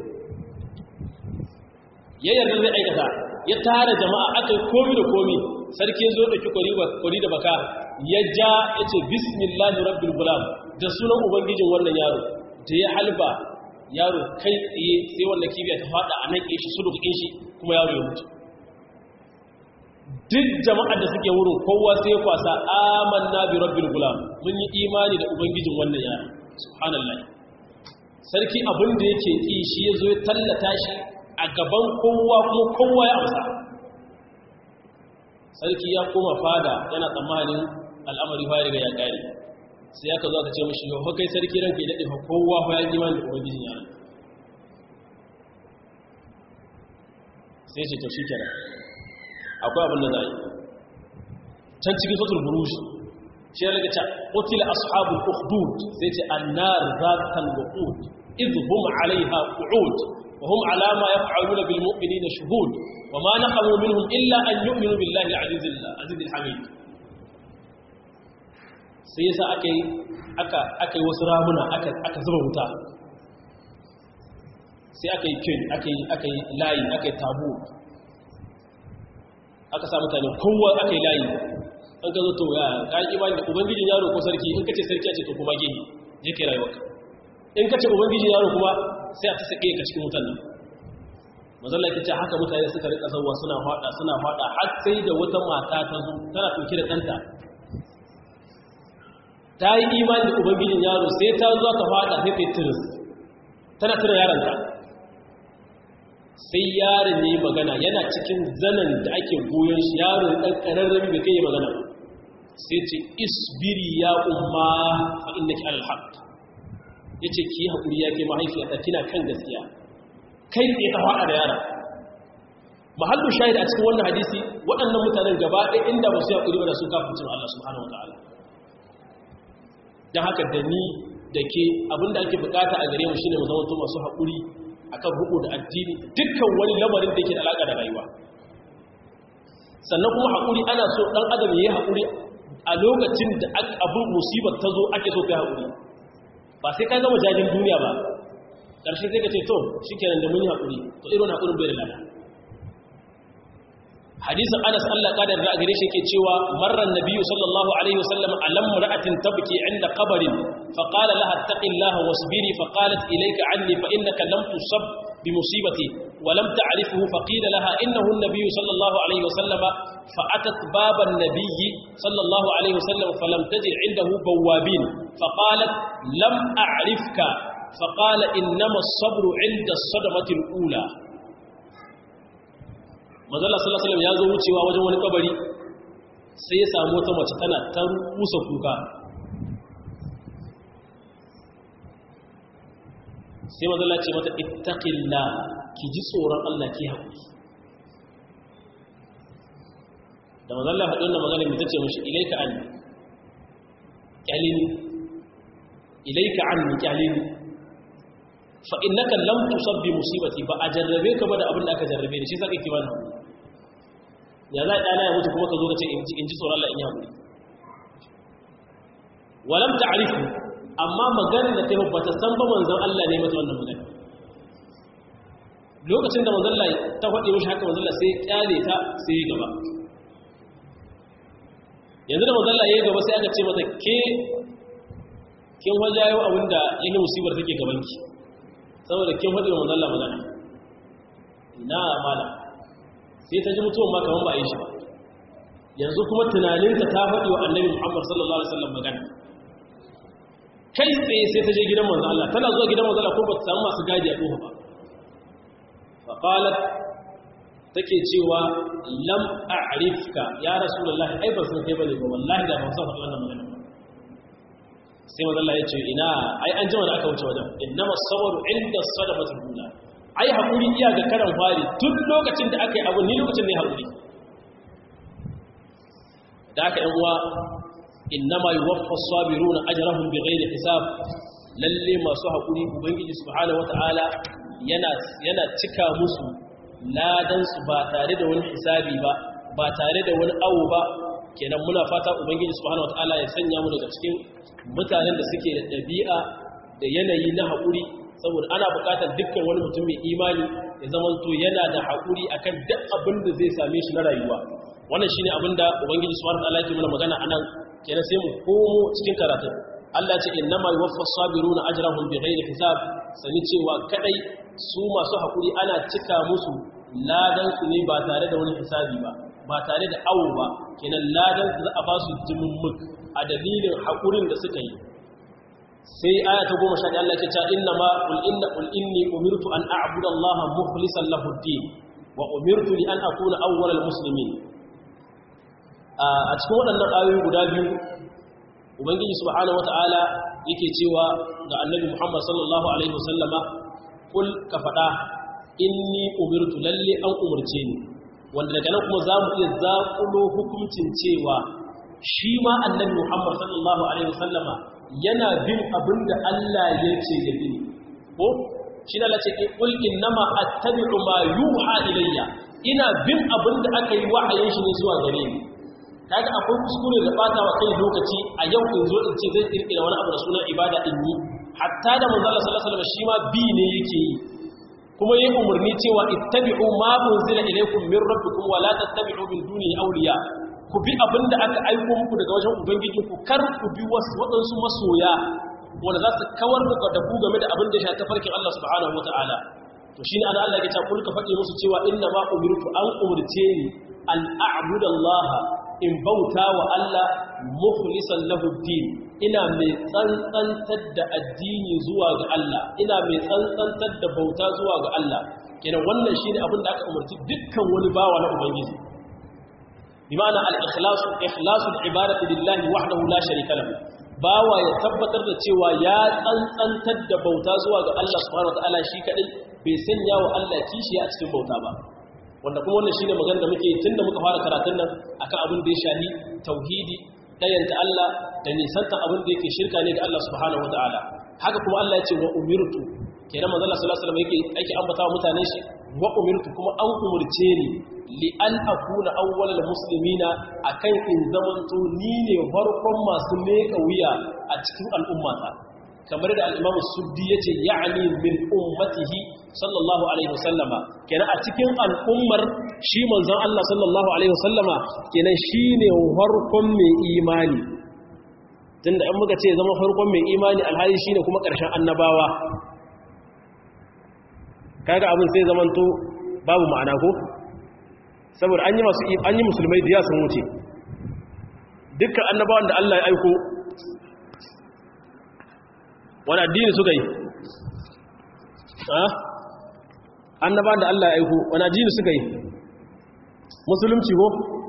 ya yarda zai aikata ya tara jama'a aka yi komi da komi sarki zo da kwari da baka ya ja ya ce bismillahi rabbil gulam da sunan ubangijin wannan yaro da ya halba yaro kai tsaye sai wannan kibiya ta fada a nan shi su duka shi kuma yaro ya mutu duk jama'ar da suke wurin kowa sai ya kwasa amanna bi rabbil gulam mun yi imani da ubangijin wannan yaro subhanallah sarki abin da yake ki shi yazo ya tallata shi a gaban kowa kuma kowa ya amsa sarki ya koma fada yana tsammanin al'amari fa riga ya kare sai aka zo aka ce mishi yau kai sarki ranka ya dade fa kowa fa ya yi imani da ubangijin yaro sai ce to shikenan akwai abin da za a yi can cikin sotul burushi shi ya rage ta ƙotila ashabul ukhdud sai ce annar zatal wuqud idh hum alaiha qu'ud wa hum ala ma yaf'aluna bil mu'minina shuhud wa ma naqamu minhum illa an yu'minu billahi al-aziz al-aziz al-hamid sai yasa akai aka akai wasu ramuna aka aka zuba wuta sai aka yi kin aka yi aka yi layi aka yi tabu aka sa mutane kowa aka yi layi an ka zo to ya kayan imani da ubangijin yaro ko sarki in kace sarki a ce to kuma gehe je kai rayuwarka in kace ubangijin yaro kuma sai a ta sake ka cikin wutan nan mazalla yake ce haka mutane suka rika zawwa suna fada suna fada har sai da wata mata ta zo tana dauke da danta ta yi imani da ubangijin yaro sai ta zo ta fada sai ta yi tiris tana tuna yaronta sai yaron ne magana yana cikin zanen da ake goyon shi yaron ɗan ƙararrabi bai kai magana sai ce isbiri ya umma fa inna ki alhaq ya ce ki haƙuri ya ke mahaifiyata kina kan gaskiya kai tsaye ta faɗa da yaron mahallu shahid a cikin wannan hadisi waɗannan mutanen gaba ɗaya inda ba su yi haƙuri ba da su kafin Allah subhanahu wa ta'ala don haka da ni da ke abinda ake bukata a gare mu shine mu zama masu haƙuri akan ruku da addini dukkan wani lamarin da yake da alaka da rayuwa sannan kuma haƙuri ana so ɗan adam ya yi haƙuri a lokacin da abin musibar ta zo ake so kai haƙuri ba sai ka gama jajin duniya ba ƙarshe sai ka ce to shi kenan da mun yi haƙuri to irin haƙurin bai da lada hadisin anas allah ƙadar da a gare shi ke cewa marar nabiyu sallallahu alaihi wasallam alam ra'atin tabki inda qabarin فقال لها اتق الله واصبري فقالت إليك عني فإنك لم تصب بمصيبتي ولم تعرفه فقيل لها إنه النبي صلى الله عليه وسلم فأتت باب النبي صلى الله عليه وسلم فلم تجد عنده بوابين فقالت لم أعرفك فقال إنما الصبر عند الصدمة الأولى mazalla sallallahu alaihi wasallam ya zo wucewa wajen wani kabari sai ya samu wata mace tana ta rusa kuka sai mazalla ce mata ittaqilla ki ji tsoron Allah ki haƙuri da mazalla faɗin da magana mai tace mashi ilaika anni kyalini ilaika anni kyalini fa innaka lam tusabbi musibati ba a jarrabe ka ba da abin da aka jarrabe da shi saka ki bani ya za ɗana ya mutu kuma ka zo ka ce in ji tsoron Allah in yi haƙuri walam ta'rifu amma magana da ta ba ta san ba manzon Allah ne mata wannan magana lokacin da manzon Allah ta faɗi mishi haka manzon Allah sai ya kyale ta sai ya gaba yanzu da manzon Allah ya gaba sai aka ce mata ke kin wajayo abinda yake musibar take gaban ki saboda kin faɗi wa manzon Allah magana ina mala sai ta ji mutuwan ma kaman ba a yi shi ba yanzu kuma tunaninta ta faɗi wa annabi Muhammad sallallahu alaihi wasallam magana kai tsaye sai ta je gidan manzo Allah tana zuwa gidan manzo Allah ko ba ta samu masu gadi a kofa ba fa qalat take cewa lam a'rifka ya rasulullah ai ba san kai bane ba wallahi da ban san wannan magana ba sai manzo Allah ya ce ina ai an jima da aka wuce wajen innama sabru inda sadaqatul ula ai hakuri iya ga karan fari tun lokacin da aka yi abu ni lokacin ne hakuri da aka yan uwa innama yuwaffa as-sabiruna ajrahum bighairi hisab lalle masu hakuri ubangiji subhanahu wataala yana yana cika musu ladan su ba tare da wani hisabi ba ba tare da wani awo ba kenan muna fata ubangiji subhanahu wataala ya sanya mu daga cikin mutanen da suke da dabi'a da yanayi na hakuri saboda ana buƙatar dukkan wani mutum mai imani ya zamanto yana da hakuri akan duk abin da zai same shi na rayuwa wannan shine abin da ubangiji subhanahu wataala yake mana magana anan kenan sai mu komo cikin karatu Allah ce innama yuwaffas sabiruna ajrahum bighairi hisab sani cewa kadai su masu hakuri ana cika musu ladan su ne ba tare da wani hisabi ba ba tare da awo ba kenan ladan su za a ba su jimummuk a dalilin hakurin da suka yi sai aya ta goma sha Allah ke cewa inna ma qul inna qul inni umirtu an a'budu Allah mukhlishan lahu ad-din wa umirtu li an akuna awwalal muslimin a cikin waɗannan ayoyi guda biyu ubangiji subhanahu wata'ala yake cewa ga annabi muhammad sallallahu alaihi wasallama kul ka faɗa inni umirtu lalle an umarce ni wanda daga nan kuma za mu iya zaƙulo hukuncin cewa shi ma annabi muhammad sallallahu alaihi wasallama yana bin abin da allah ya ce ya bi ko shi na lace kul innama attabi'u ma yuha ilayya ina bin abin da aka yi wahayin shi ne zuwa gare ni kaga akwai kuskure da bata wa kai lokaci a yau in zo in ce zai kirkira wani abu da sunan ibada in yi hatta da manzo Allah sallallahu alaihi wasallam shi ma bi ne yake yi kuma yayin umarni cewa ittabi'u ma unzila ilaykum min rabbikum wa la tattabi'u min dunihi awliya ku bi abinda aka aiko muku daga wajen ubangiji ku kar ku bi wasu wadansu masoya wanda za su kawar da ku game da abin da ya shafi farkin Allah subhanahu wataala to shine ana Allah ya ce kulka faɗi musu cewa inna ma umirtu an umurce ni an a'budu Allah in bauta wa Allah mukhlisan lahu din ina mai tsantsantar da addini zuwa ga Allah ina mai tsantsantar da bauta zuwa ga Allah kenan wannan shine abin da aka umarci dukkan wani bawa na ubangiji bi ma'ana al-ikhlas ikhlasu al-ibadati lillahi wahdahu la sharika lahu bawa ya tabbatar da cewa ya tsantsantar da bauta zuwa ga Allah subhanahu wataala shi kadai bai sanya wa Allah kishi a cikin bauta ba wanda kuma wannan shine magana da muke tunda muka fara karatun nan akan abin da ya shahi tauhidi dayanta Allah da nisanta abin da yake shirka ne ga Allah subhanahu wataala haka kuma Allah ya ce wa umirtu kenan manzo Allah sallallahu alaihi wasallam yake ake ambata wa mutane shi wa umirtu kuma an umurce ni li an akuna awwalal muslimina akan in zamanto ni ne farkon masu meka wuya a cikin al'ummata kamar da al-Imam Suddi yace ya'ni min ummatihi sallallahu alaihi wasallama kenan a cikin al'ummar shi manzon Allah sallallahu alaihi wasallama kenan shine farkon mai imani tunda an muka ce zama farkon mai imani alhali shine kuma ƙarshen annabawa kaga abin sai zamanto babu ma'ana ko saboda an yi masu an yi musulmai da ya sun wuce dukkan annabawan da Allah ya aiko wani addini suka yi annabawan da Allah ya aiko wani addini suka yi musulunci ko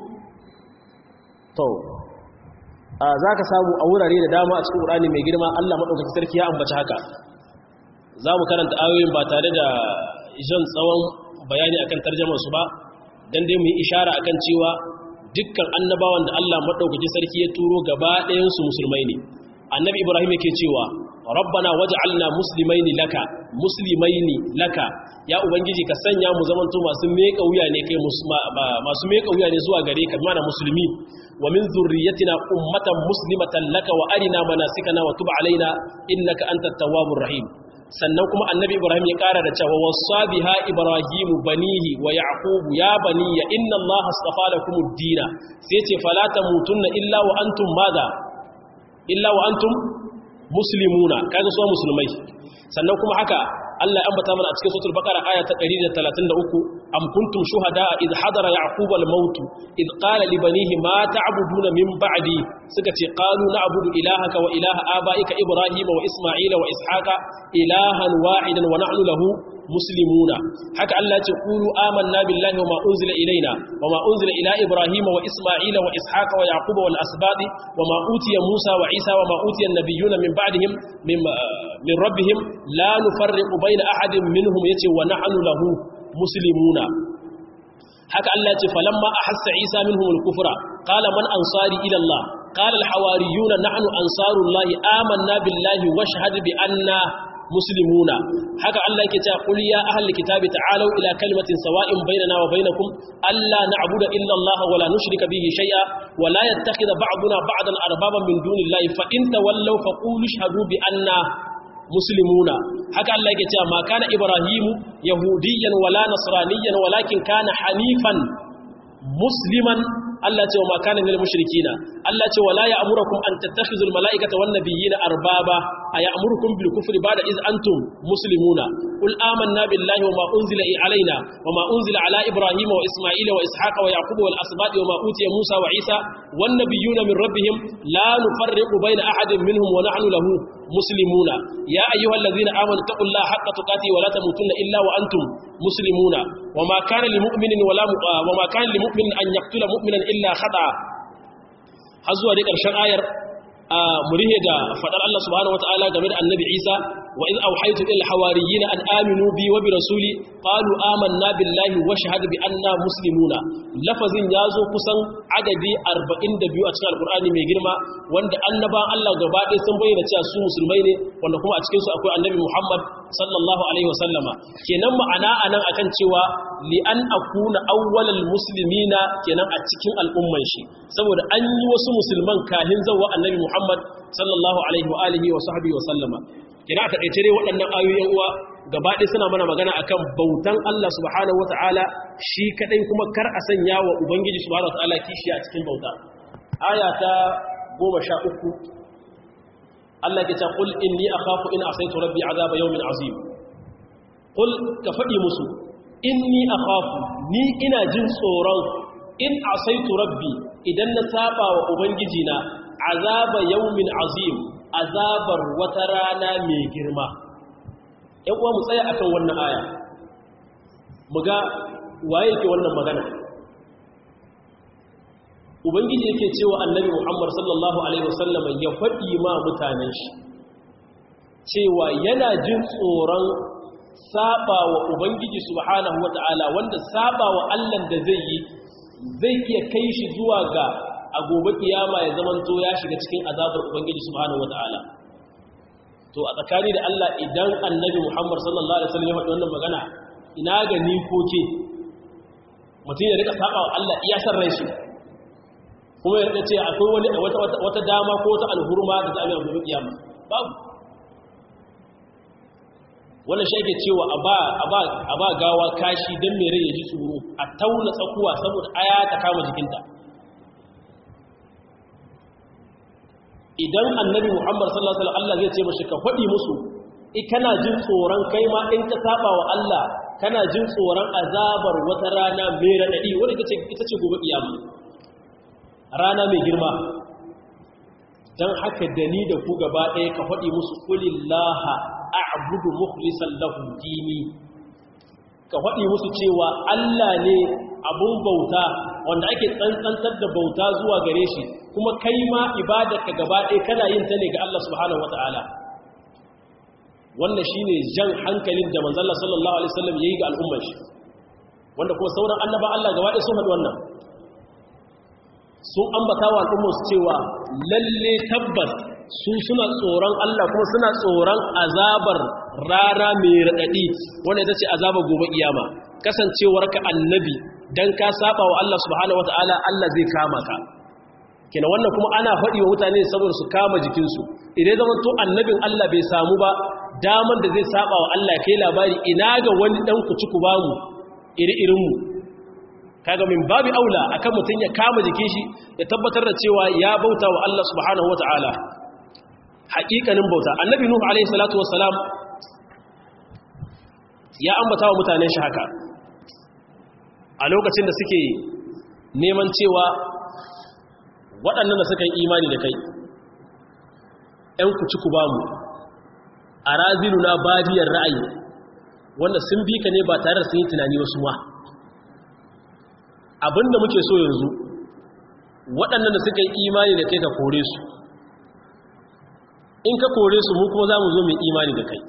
to za ka samu a wurare da dama a cikin ƙurani mai girma Allah maɗaukaki sarki ya ambaci haka za mu karanta ayoyin ba tare da jan tsawon bayani akan tarjamansu ba don dai mu yi ishara akan cewa dukkan annabawan da Allah maɗaukaki sarki ya turo gaba ɗayansu musulmai ne annabi ibrahim yake cewa rabbana waj'alna muslimaini laka muslimaini laka ya ubangiji ka sanya mu zamanto masu meka wuya ne kai masu meka wuya ne zuwa gare ka mana musulmi wa min zurriyyatina ummatan muslimatan laka wa arina manasikana wa tub alaina innaka antat tawwabur rahim sannan kuma annabi ibrahim ya kara da cewa wasa biha ibrahim banihi wa yaqub ya baniya inna allaha astafa lakumud dina sai ce fala tamutunna illa wa antum madha illa wa antum muslimuna kaga su musulmai sannan kuma haka Allah ya ambata mana a cikin suratul baqara aya ta 133 am kuntum shuhada id hadara yaqub al maut id qala li banihi ma ta'buduna min ba'di suka ce qalu na'budu ilahaka wa ilaha abaika ibrahima wa isma'ila wa ishaqa ilahan wahidan wa nahnu lahu muslimuna haka Allah ya ce qulu amanna billahi wa ma unzila ilaina wa ma unzila ila ibrahima wa isma'ila wa ishaqa wa yaquba wal asbadi wa ma utiya musa wa isa wa ma utiya an-nabiyyuna min ba'dihim min min rabbihim la nufarriqu bayna ahadin minhum yace wa nahnu lahu muslimuna haka Allah ya ce falamma ahassa isa minhum al-kufra qala man ansari ila Allah qala al-hawariyuna nahnu ansarullahi amanna billahi washhad bi anna muslimuna haka Allah yake cewa qul ya ahli kitabi ta'alu ila kalimatin sawa'in bainana wa bainakum alla na'budu illa Allah wa la nushrika bihi shay'a wa la yattakhidha ba'duna ba'dan arbaban min dunillahi fa in tawallaw faqulu ashhadu bi anna muslimuna haka Allah yake cewa ma kana ibrahimu yahudiyyan wala nasraniyyan walakin kana hanifan musliman Allah ce wa ma kana minal mushrikina Allah ce wala ya'murukum an tattakhizul malaikata wan nabiyina arbaba ay'murukum bil kufri ba'da iz antum muslimuna qul amanna billahi wa ma unzila alaina wa ma unzila ala ibrahima wa isma'ila wa ishaqa wa yaquba wal asbati wa ma utiya musa wa isa wan nabiyuna min rabbihim la nufarriqu bayna ahadin minhum wa nahnu lahu muslimuna ya ayyuhallazina amanu taqullaha haqqa tuqatih wa la tamutunna illa wa antum muslimuna wa ma kana lil mu'minin wa la wa ma kana lil mu'minin an yaqtula mu'minan illa khata har zuwa dai ƙarshen ayar murihe da faɗar Allah subhanahu wataala game da annabi Isa wa iz awhaytu ila hawariyin an aminu bi wa bi rasuli qalu amanna billahi wa shahada bi anna muslimuna lafazin yazo kusan adadi 42 a cikin alqur'ani mai girma wanda annaban Allah gaba ɗaya sun bayyana cewa su musulmai ne wanda kuma a cikin su akwai annabi Muhammad sallallahu alaihi wasallama kenan ma'ana anan akan cewa li an akuna awwalal muslimina kenan a cikin al'umman shi saboda an yi wasu musulman kahin zawwa annabi Muhammad sallallahu alaihi wa alihi wa sahbihi wa sallama kina a taƙaice dai waɗannan ayoyin uwa gaba ɗaya suna mana magana akan bautan Allah subhanahu wata'ala shi kaɗai kuma kar a sanya wa ubangiji subhanahu wata'ala kishi a cikin bauta aya ta goma sha uku Allah ke ta qul inni akhafu in asaitu rabbi azaba yawmin azim qul ka faɗi musu inni akhafu ni ina jin tsoron in asaitu rabbi idan na saba wa ubangiji na azaba yawmin azim azabar wata rana mai girma ‘yan uwa mu tsaya akan wannan aya mu ga waye ke wannan magana ubangiji yake cewa annabi muhammad sallallahu alaihi wasallam ya faɗi ma mutanen shi cewa yana jin tsoron saba wa ubangiji subhanahu wata'ala wanda saba wa allan da zai yi zai iya kai shi zuwa ga a gobe kiyama ya zamanto ya shiga cikin azabar ubangiji subhanahu wataala to a tsakani da Allah idan annabi Muhammad sallallahu alaihi wasallam ya faɗi wannan magana ina ga ni ko ke mutum ya rika saba wa Allah iya san rai shi kuma ya ce akwai wani wata wata dama ko wata alhurma da za a yi gobe kiyama babu wannan shi ake cewa a ba gawa kashi don mai rai ya ji tsoro a tauna tsakuwa saboda aya ta kama jikinta idan annabi muhammad sallallahu alaihi wasallam Allah zai ce mashi ka faɗi musu kana jin tsoron kai ma in ka saba wa Allah kana jin tsoron azabar wata rana mai raɗaɗi wadda ita ce gobe kiyama rana mai girma don haka da ni da ku gaba ɗaya ka faɗi musu kulillaha a'budu mukhlisan lahu dini ka faɗi musu cewa Allah ne abun bauta wanda ake tsantsantar da bauta zuwa gare shi kuma kai ma ibadarka gaba ɗaya kana yin ta ne ga Allah subhanahu wata'ala wannan shine jan hankalin da manzon Allah sallallahu alaihi wasallam yayi ga al'ummar shi wanda kuma sauran annaba Allah gaba ɗaya sun haɗu wannan sun ambata wa al'ummar su cewa lalle tabbas su suna tsoron Allah kuma suna tsoron azabar rara mai raɗaɗi wanda ita ce azabar gobe iyama kasancewarka annabi dan ka saba wa Allah subhanahu wataala Allah zai kama ka kina wannan kuma ana faɗi wa mutane saboda su kama jikinsu idan zaman to annabin Allah bai samu ba daman da zai saba wa Allah kai labari ina ga wani dan kuci ku bamu iri-irin mu kaga min babi aula akan mutun ya kama jikin shi ya tabbatar da cewa ya bauta wa Allah subhanahu wataala haƙiƙanin bauta annabi nuhu alaihi salatu wassalam ya ambata wa mutanen shi haka a lokacin da suke neman cewa waɗannan da suka yi imani da kai ‘yan kuci ku ba mu a razilu na badiyar ra'ayi wanda sun bi ka ne ba tare da sun yi tunani wasu ma abinda muke so yanzu waɗannan da suka yi imani da kai ka kore su in ka kore su mu kuma za mu zo mai imani da kai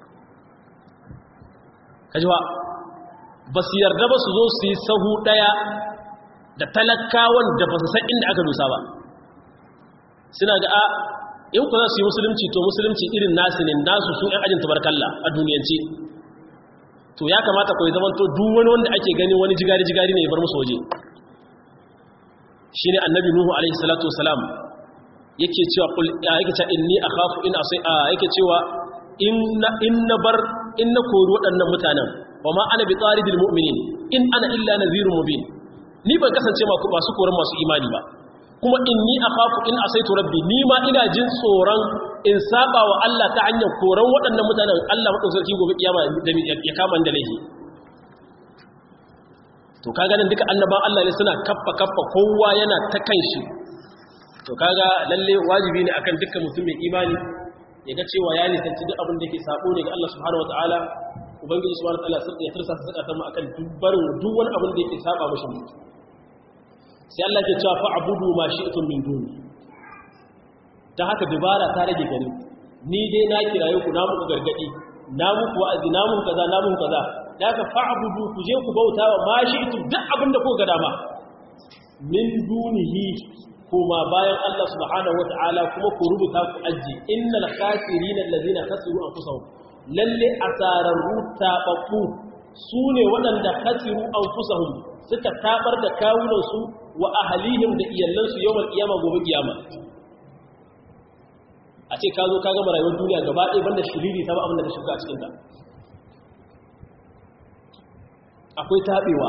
kajiwa ba su yarda ba su zo su yi sahu ɗaya da talakawan da ba su san inda aka dusa ba suna ga a in ku za su yi musulunci to musulunci irin nasu ne nasu su ‘yan ajin tabarkalla a duniyance to ya kamata kawai zaman to duk wani wanda ake gani wani jigari-jigari ne ya bar musu waje shi ne annabi nuhu alaihi salatu wasalam yake cewa yake cewa inni akhafu in asai yake cewa in na bar in na kori waɗannan mutanen wa ma ana bi tsaridil mu'minin in ana illa nadhirun mubin ni ban kasance masu koran masu imani ba kuma inni akhafu in asaitu rabbi ni ma ina jin tsoron in saba wa Allah ta hanyar koran waɗannan mutanen Allah mutum sarki gobe kiyama ya kama da laifi to kaga nan duka annaban Allah ne suna kaffa kaffa kowa yana ta kanshi to kaga lalle wajibi ne akan dukkan mutum mai imani ya ga cewa ya nisanci duk abin da yake sabo ne ga Allah subhanahu wataala ubangiji subhanahu wataala sai ya tursa saka ta mu akan dubbarin duk wani abin da yake saba mashi mutum sai Allah ke cewa fa'budu ma shi'tum min duni ta haka dubara ta rage gari ni dai na kiraye ku na muku gargadi na muku wa'azi na muku kaza na muku kaza da haka fa'budu ku je ku bauta wa ma shi'tum duk abin da kuka ga dama min dunihi kuma bayan Allah subhanahu wata'ala kuma ku rubuta ku aji innal khasirina allazina khasiru anfusahum lalle asararru tababbu sune waɗanda khasiru anfusahum suka tabar da kawunan su wa ahlihim da iyallan su yawan kiyama gobe kiyama a ce ka zo ka gama rayuwar duniya gaba ɗaya banda shiriri ta ba abin da ka shiga a cikin ta akwai tabewa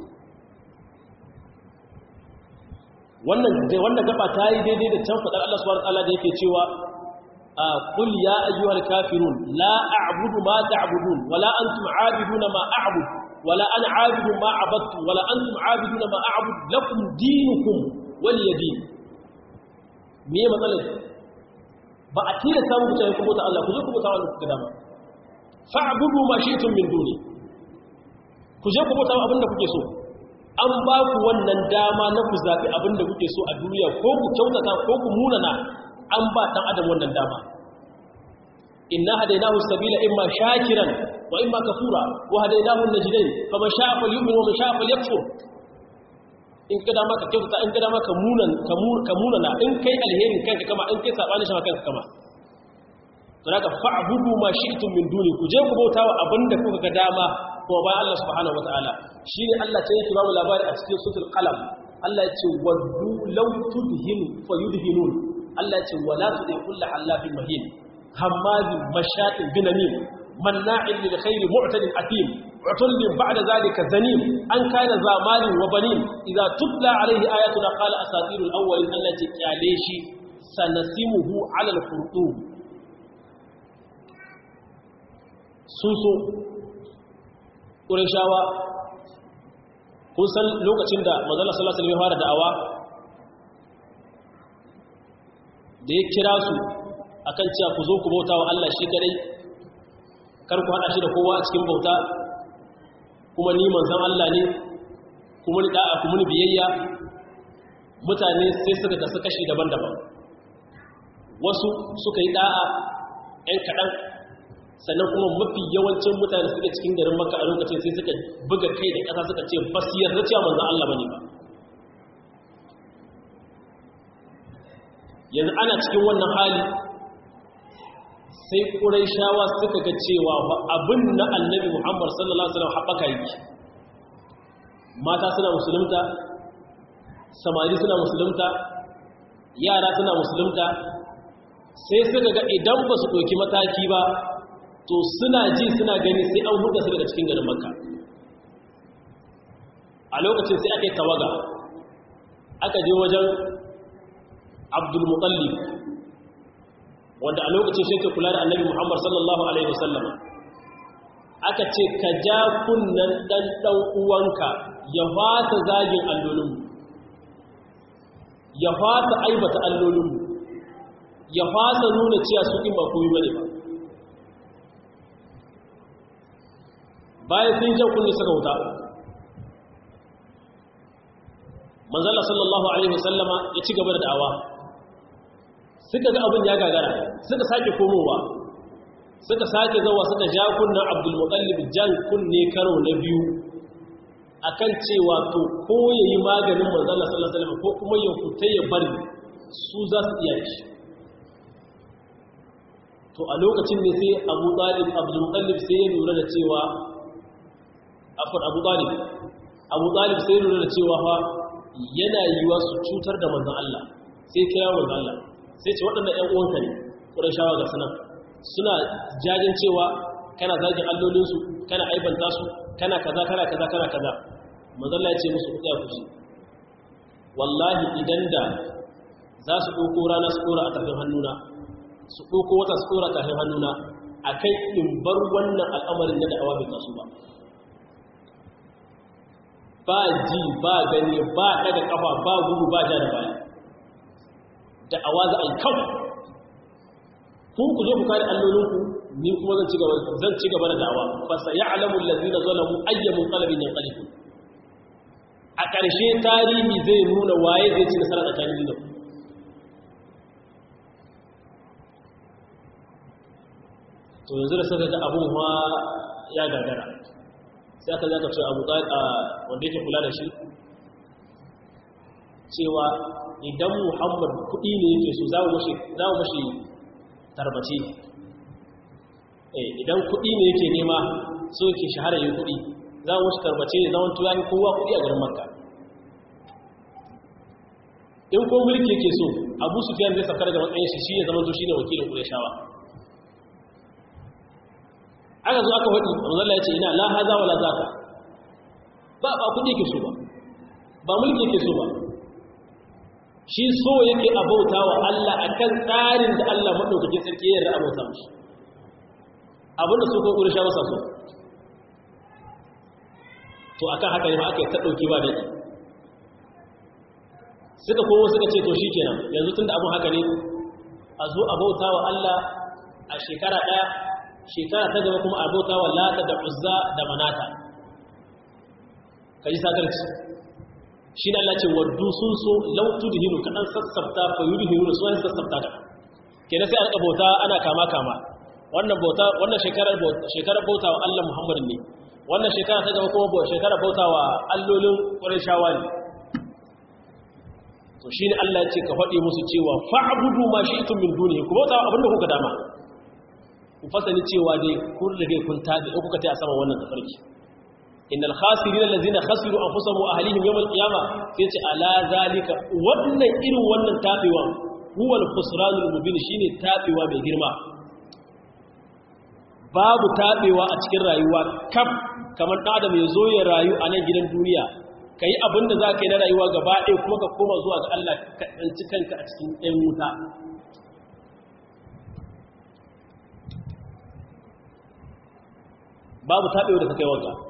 wannan wannan gaba ta yi daidai da can fadar Allah subhanahu wataala da yake cewa qul ya ayyuhal kafirun la a'budu ma ta'budun wala antum 'abiduna ma a'bud wala ana 'abidu ma 'abadtu wala antum 'abiduna ma a'bud lakum dinukum waliya din me matsalar ba a tira samu ku tayi kuma ta Allah ku je ku bauta Allah ku gada ba fa'budu ma shi'tum min duni ku je ku bauta abinda kuke so an ba ku wannan dama na ku zaɓi abin da kuke so a duniya ko ku kyautata ko ku munana an ba ɗan adam wannan dama inna hadainahu sabila imma shakiran wa imma kafura wa hadainahu najdain faman sha'a falyu'min wa man sha'a falyakfur in kada maka kyautata in kada maka munan ka munana in kai alherin kanka kama in kai sabani shi kanka kama to haka fa'budu ma shi'tum min duni ku je ku bautawa abinda kuka ga dama kuma bayan Allah subhanahu wata'ala shi ne Allah ta yake bamu labari a cikin sutul qalam Allah ya ce waddu law tudhinu fayudhinun Allah ya ce wala tudhi kullu halafin mahin hammazin mashatin binamin manna'in lil khairi mu'tadin atim utullin ba'da zalika zanim an kana zamanin wa banin idza tutla alayhi ayatuna qala asatirul awwalin Allah ya ce kyale shi sanasimuhu ala al-khurtum sun so ƙurishawa kun san lokacin da mazala salasal ya fara da'awa da ya kira su a kan cewa ku zo ku bauta wa Allah shi kadai kar ku haɗa shi da kowa a cikin bauta kuma ni manzan Allah ne kuma ni da'a kuma ni biyayya mutane sai suka kasu kashi daban-daban wasu suka yi da'a 'yan kaɗan sannan kuma mafi yawancin mutane suke cikin garin maka a lokacin sai suka buga kai da ƙasa suka ce ba su yarda cewa manzan Allah ba ne ba yanzu ana cikin wannan hali sai ƙurai shawa suka ga cewa abin na annabi muhammad sallallahu alaihi wasallam haɓaka yake mata suna musulunta samari suna musulunta yara suna musulunta sai suka ga idan ba su ɗauki mataki ba to suna ji suna gani sai an huda su daga cikin garin makka a lokacin sai aka yi tawaga aka je wajen abdulmutallib wanda a lokacin shi ke kula da annabi muhammad sallallahu alaihi wasallam aka ce ka ja kunnan ɗan ɗan uwanka ya fata zagin allolinmu ya fata aibata allolinmu ya fata nuna cewa su ɗin ba koyi bane ba bayan sun jan kunne suka wuta manzala sallallahu alaihi wasallama ya ci gaba da da'awa suka ga abin ya gagara suka sake komowa suka sake zawa suka ja kunnan abdulmutallib jan kunne karo na biyu akan cewa to ko yayi maganin manzala sallallahu alaihi wasallam ko kuma ya fita ya bari su za su iya shi to a lokacin ne sai abu talib abdul mutallib sai ya lura da cewa afar abu talib abu talib sai ya lura da cewa fa yana yiwa su cutar da manzon Allah sai kira manzon Allah sai ce waɗannan ƴan uwanka ne ƙurashawa ga sanan suna jajin cewa kana zagin allolinsu kana aibanta su kana kaza kana kaza kana kaza manzon Allah ya ce musu ku tsaya ku ji wallahi idan da za su ɗauko rana su ɗora a tafin hannuna su ɗauko wata su ɗora tafin hannuna a kai in bar wannan al'amarin na da'awa bai taso ba ba ji ba gani ba ɗaga ƙafa ba gudu ba ja da baya da'awa za a yi kawai ku ku zo ku kare allolinku ni kuma zan ci gaba da da'awa fa sa ya'lamu allazina zalamu ayyamun qalbin yanqalibu a ƙarshe tarihi zai nuna waye zai ci nasara tsakanin da to yanzu da saka ga abun ma ya gagara sai aka zaka ce abu wanda yake kula da shi cewa idan muhammad kuɗi ne yake so za mu mashi tarbace idan kuɗi ne yake nema so yake shahara yin kuɗi za mu mashi tarbace ne zaman tuwa kowa kuɗi a garin makka in ko mulki yake so abu su fiye zai safar da matsayin shi shi ya zama to shi ne wakilin ƙureshawa aka zo aka waɗi manzala ya ce ina la haza wala zaka ba ba kudi yake so ba ba mulki yake so ba shi so yake abauta wa Allah akan tsarin da Allah madaukakin sarki ya yarda abauta mishi abinda su ko ƙuresha masa so to akan haka ne ma aka yi ta ɗauki ba da suka kowo suka ce to shi kenan yanzu tun da abin haka ne a zo a bauta wa Allah a shekara ɗaya shekara ta gaba kuma a bauta wa lata da uzza da manata ka ji sakarci shi na Allah ce waddu sun so lautu da hinu kaɗan sassafta fa yi hinu su wani sassafta ka kenan sai a rika bauta ana kama kama wannan bauta wannan shekarar bauta wa Allah Muhammadin ne wannan shekara ta gaba kuma shekarar bauta wa allolin ƙwarin shawa ne to shine Allah ya ce ka faɗi musu cewa fa'budu ma shi'tum min dunihi ku bauta abinda kuka dama ku fasani cewa dai kun rige kun tabi in kuka tayi a sama wannan tafarki innal khasirin allazina khasiru anfusahum wa ahlihim yawm al-qiyamah sai ce ala zalika wannan irin wannan tabewa huwa al-khusranul mubin shine tabewa mai girma babu tabewa a cikin rayuwa kaf kamar dan adam ya zo ya rayu a nan gidan duniya ka yi abin da za ka yi na rayuwa gaba ɗaya kuma ka koma zuwa ga Allah ka ɗanci kanka a cikin ɗan wuta babu taɓewa da ka kai wanka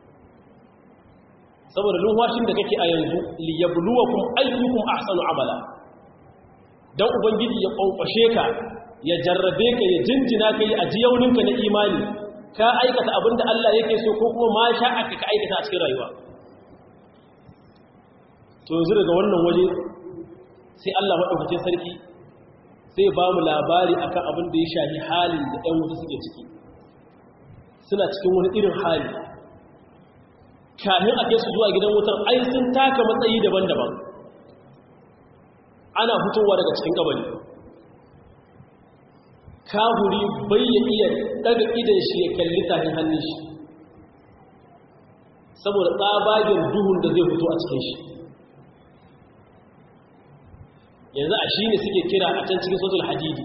saboda lumwashin da kake a yanzu liyabluwa kuma ayyukum ahsanu amala dan ubangiji ya ƙwanƙwashe ka ya jarrabe ka ya jinjina ka yi ajiyauninka na imani ka aikata abin da Allah yake so ko kuma ma sha'aka ka aikata a cikin rayuwa to yanzu daga wannan waje sai Allah maɗaukacin sarki sai ba mu labari akan abin da ya shafi halin da ɗan wuta suke ciki suna cikin wani irin hali kafin a kai su zuwa gidan wutar ai sun taka matsayi daban-daban ana fitowa daga cikin kabari kahuri bai ya iya daga idan shi ya kalli tahin hannun shi saboda tsabagen duhun da zai fito a cikin shi yanzu a shi ne suke kira a can cikin sotul hadidi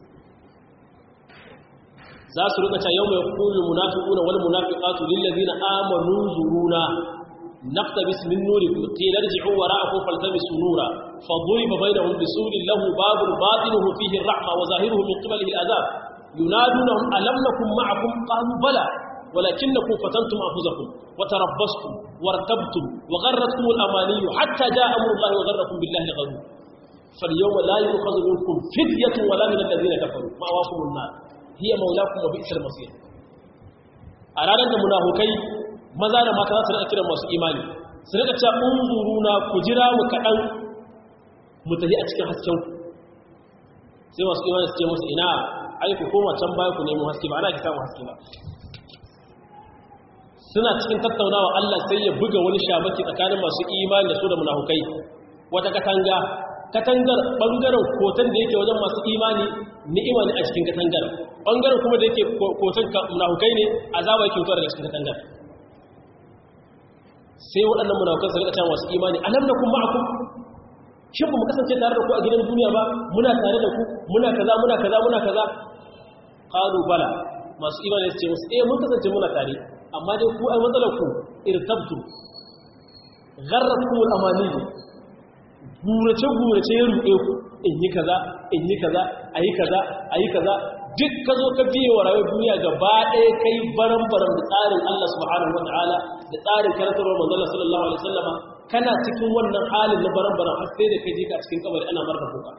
za su rika ta yau mai kulu munafiquna wal munafiqatu lil ladina amanu zuruna naqtabis min nurikum qila irji'u wara'akum faltamisu nura faduriba bainahum bisurin lahu babun batinuhu fihi ar-rahma wa zahiruhu min qibalihi al-azab yunadunahum alam nakum ma'akum qalu bala ولكنكم فتنتم أنفسكم وتربصتم وارتبتم وغرتكم الأماني حتى جاء أمر الله وغركم بالله الغرور فاليوم لا يؤخذ منكم فدية ولا من الذين كفروا مأواكم النار هي مولاكم وبئس المصير أرانا da munafukai maza da mata su rika kiran masu imani su rika cewa unzuruna ku jira mu kadan mu tafi a cikin hasken ku sai masu imani su ce musu ina ai ku koma can baya ku nemo haske ba ana ki samu haske ba suna cikin tattaunawa Allah sai ya buga wani shabaki tsakanin masu imani da su da munafukai wata katanga katangar bangaren kotan da yake wajen masu imani ni'ima ne a cikin katangar bangaren kuma da yake kotan munafukai ne azaba yake fitowa daga cikin katangar sai waɗannan munafukan su rika cewa masu imani alam nakum ma'akum shin ba mu kasance tare da ku a gidan duniya ba muna tare da ku muna kaza muna kaza muna kaza qalu bala masu imani su ce musu eh mun kasance muna tare amma dai ku ai matsalar ku irtabtu gharratkum al-amani gurace gurace ya ruɗe ku in yi kaza in yi kaza ayi kaza ayi kaza duk ka zo ka biye wa rayuwar duniya gaba ɗaya kai baran baran da tsarin Allah subhanahu wataala da tsarin karantarwar manzon Allah sallallahu alaihi wasallama kana cikin wannan halin na baran baran har sai da kai je ka cikin kabari ana marka kuka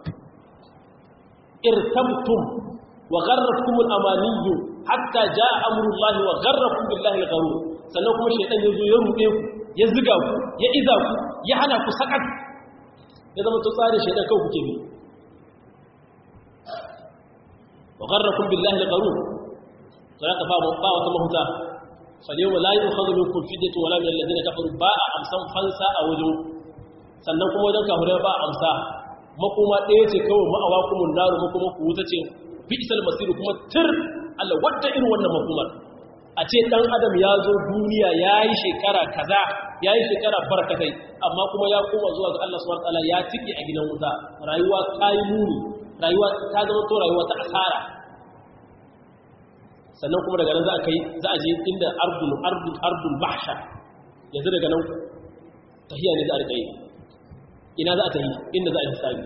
irtabtum wa gharratkum al-amaniyyu hatta jaa amrullah wa gharrakum billahi al-gharur sannan kuma shaytan yazo ya ruɗe ku ya ziga ku ya iza ku ya hana ku sakat ya zama to tsarin shaytan kawai kuke bi wa gharrakum billahi al-gharur sai ka fa ba wata mahuta فاليوم لا يؤخذ منكم فدية ولا من الذين كفروا باء أمسان فانسا أو وجو sannan kuma wajen kafirai ba amsa makoma ɗaya ce kawai ma'awa kuma naru makoma ku wuta ce fi'isal masiru kuma tir Allah wadda irin wannan makomar a ce ɗan adam ya zo duniya ya yi shekara kaza ya yi shekara barkatai amma kuma ya koma zuwa ga Allah subhanahu wataala ya tike a gidan wuta rayuwa ta yi muni rayuwa ta zama to rayuwa ta asara sannan kuma daga nan za a kai za a je inda ardul ardul ardul mahsha yanzu daga nan tahiya ne za a rika yi ina za a tahi inda za a hisabi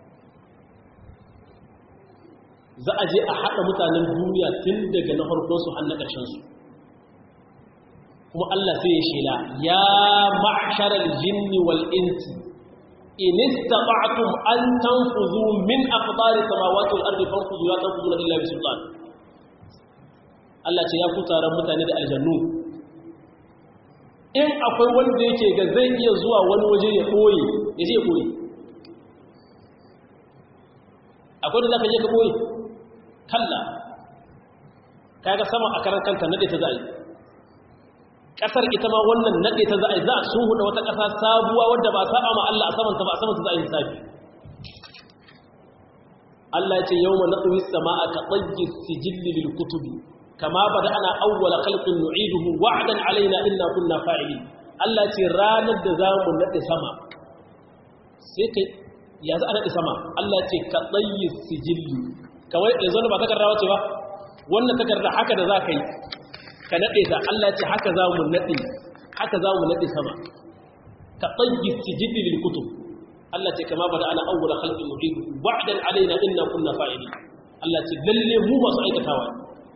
za a je a haɗa mutanen duniya tun daga na farkon su har na ƙarshen su kuma Allah sai ya shela ya ma'sharal jinni wal insi in istata'tum an tanfuzu min aqdari samawati wal ardi fanfuzu la tanfuzuna illa bi sultan Allah ce ya ku taron mutane da aljannu in akwai wanda yake ga zai iya zuwa wani waje ya koyi ya je koyi akwai da za ka je ka koyi kalla kaga sama a karan kanta nade ta za'ai kasar ita ma wannan nade ta za'ai za a sun huda wata kasa sabuwa wadda ba saba ma Allah a samanta ba a samanta za'ai hisabi Allah ya ce yawma natwi as-samaa ka tayyi sijilli lil kutubi kama bada'na awwala khalqin nu'iduhu wa'dan alaina inna kunna fa'ilin Allah ce ranar da zamu nade sama sai kai ya za a nade sama Allah ce ka tayyi sijilli kawai yanzu ba takarda wace ba wannan takarda haka da za ka yi ka nade ta Allah ce haka zamu nade haka zamu nade sama ka tayyi sijilli lil kutub Allah ce kama bada'na awwala khalqin nu'iduhu wa'dan alaina inna kunna fa'ilin Allah ce lalle mu masu aikatawa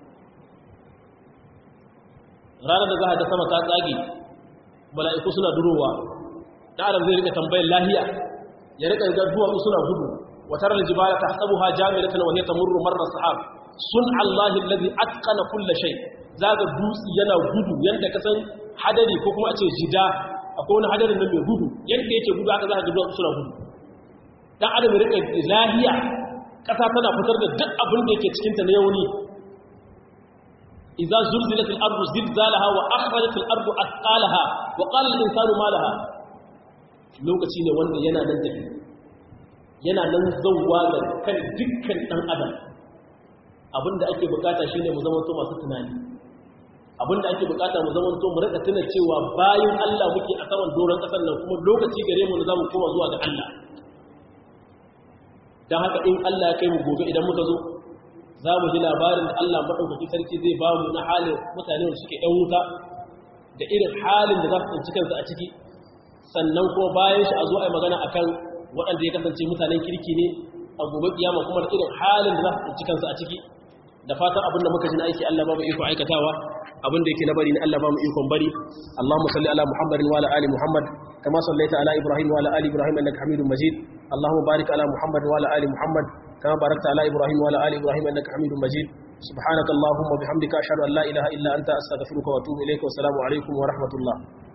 ranar da za a ga sama ta tsage mala'iku suna durowa da adam zai rika tambayar lahiya ya rika ga duwatsu suna gudu watar aljibala ta hasabu ha jami'atan wa hiya tamurru marra sahab sun allahi alladhi atqana kulla shay zaga dutsi yana gudu yanda ka san hadari ko kuma a ce jida akwai wani hadarin nan mai gudu yanda yake gudu haka za ka ga duwatsu suna gudu dan adam ya rika lahiya kasa tana fitar da duk abin da yake cikin ta na yauni إذا زلزلت الأرض زلزالها وأخرجت الأرض أثقالها وقال الإنسان ما لها lokaci ne wanda yana nan tafi yana nan zauwa ga kan dukkan ɗan adam abinda ake bukata shine mu zamanto masu tunani abinda ake bukata mu zamanto mu rika tuna cewa bayan Allah muke a saman doron ƙasar nan kuma lokaci gare mu za mu koma zuwa ga Allah don haka in Allah ya kai mu gobe idan muka zo za mu ji labarin da Allah maɗaukaki sarki zai ba mu na halin mutane da suke ‘yan wuta da irin halin da za su tsinci kansu a ciki sannan kuma bayan shi a zo a yi magana a kan waɗanda ya kasance mutanen kirki ne a gobe kiyama kuma da irin halin da za su tsinci kansu a ciki da fatan abin da muka ji na aiki Allah ba mu iko aikatawa abin da yake na bari ne Allah ba mu ikon bari Allahumma salli ala Muhammadin wa ala ali Muhammad kama sallaita ala Ibrahim wa ala ali Ibrahim innaka Hamidum Majid Allahumma barik ala Muhammad wa ala ali Muhammad كما باركت على إبراهيم وعلى آل إبراهيم أنك حميد مجيد سبحانك اللهم وبحمدك أشهد أن لا إله إلا أنت أستغفرك وأتوب إليك والسلام عليكم ورحمة الله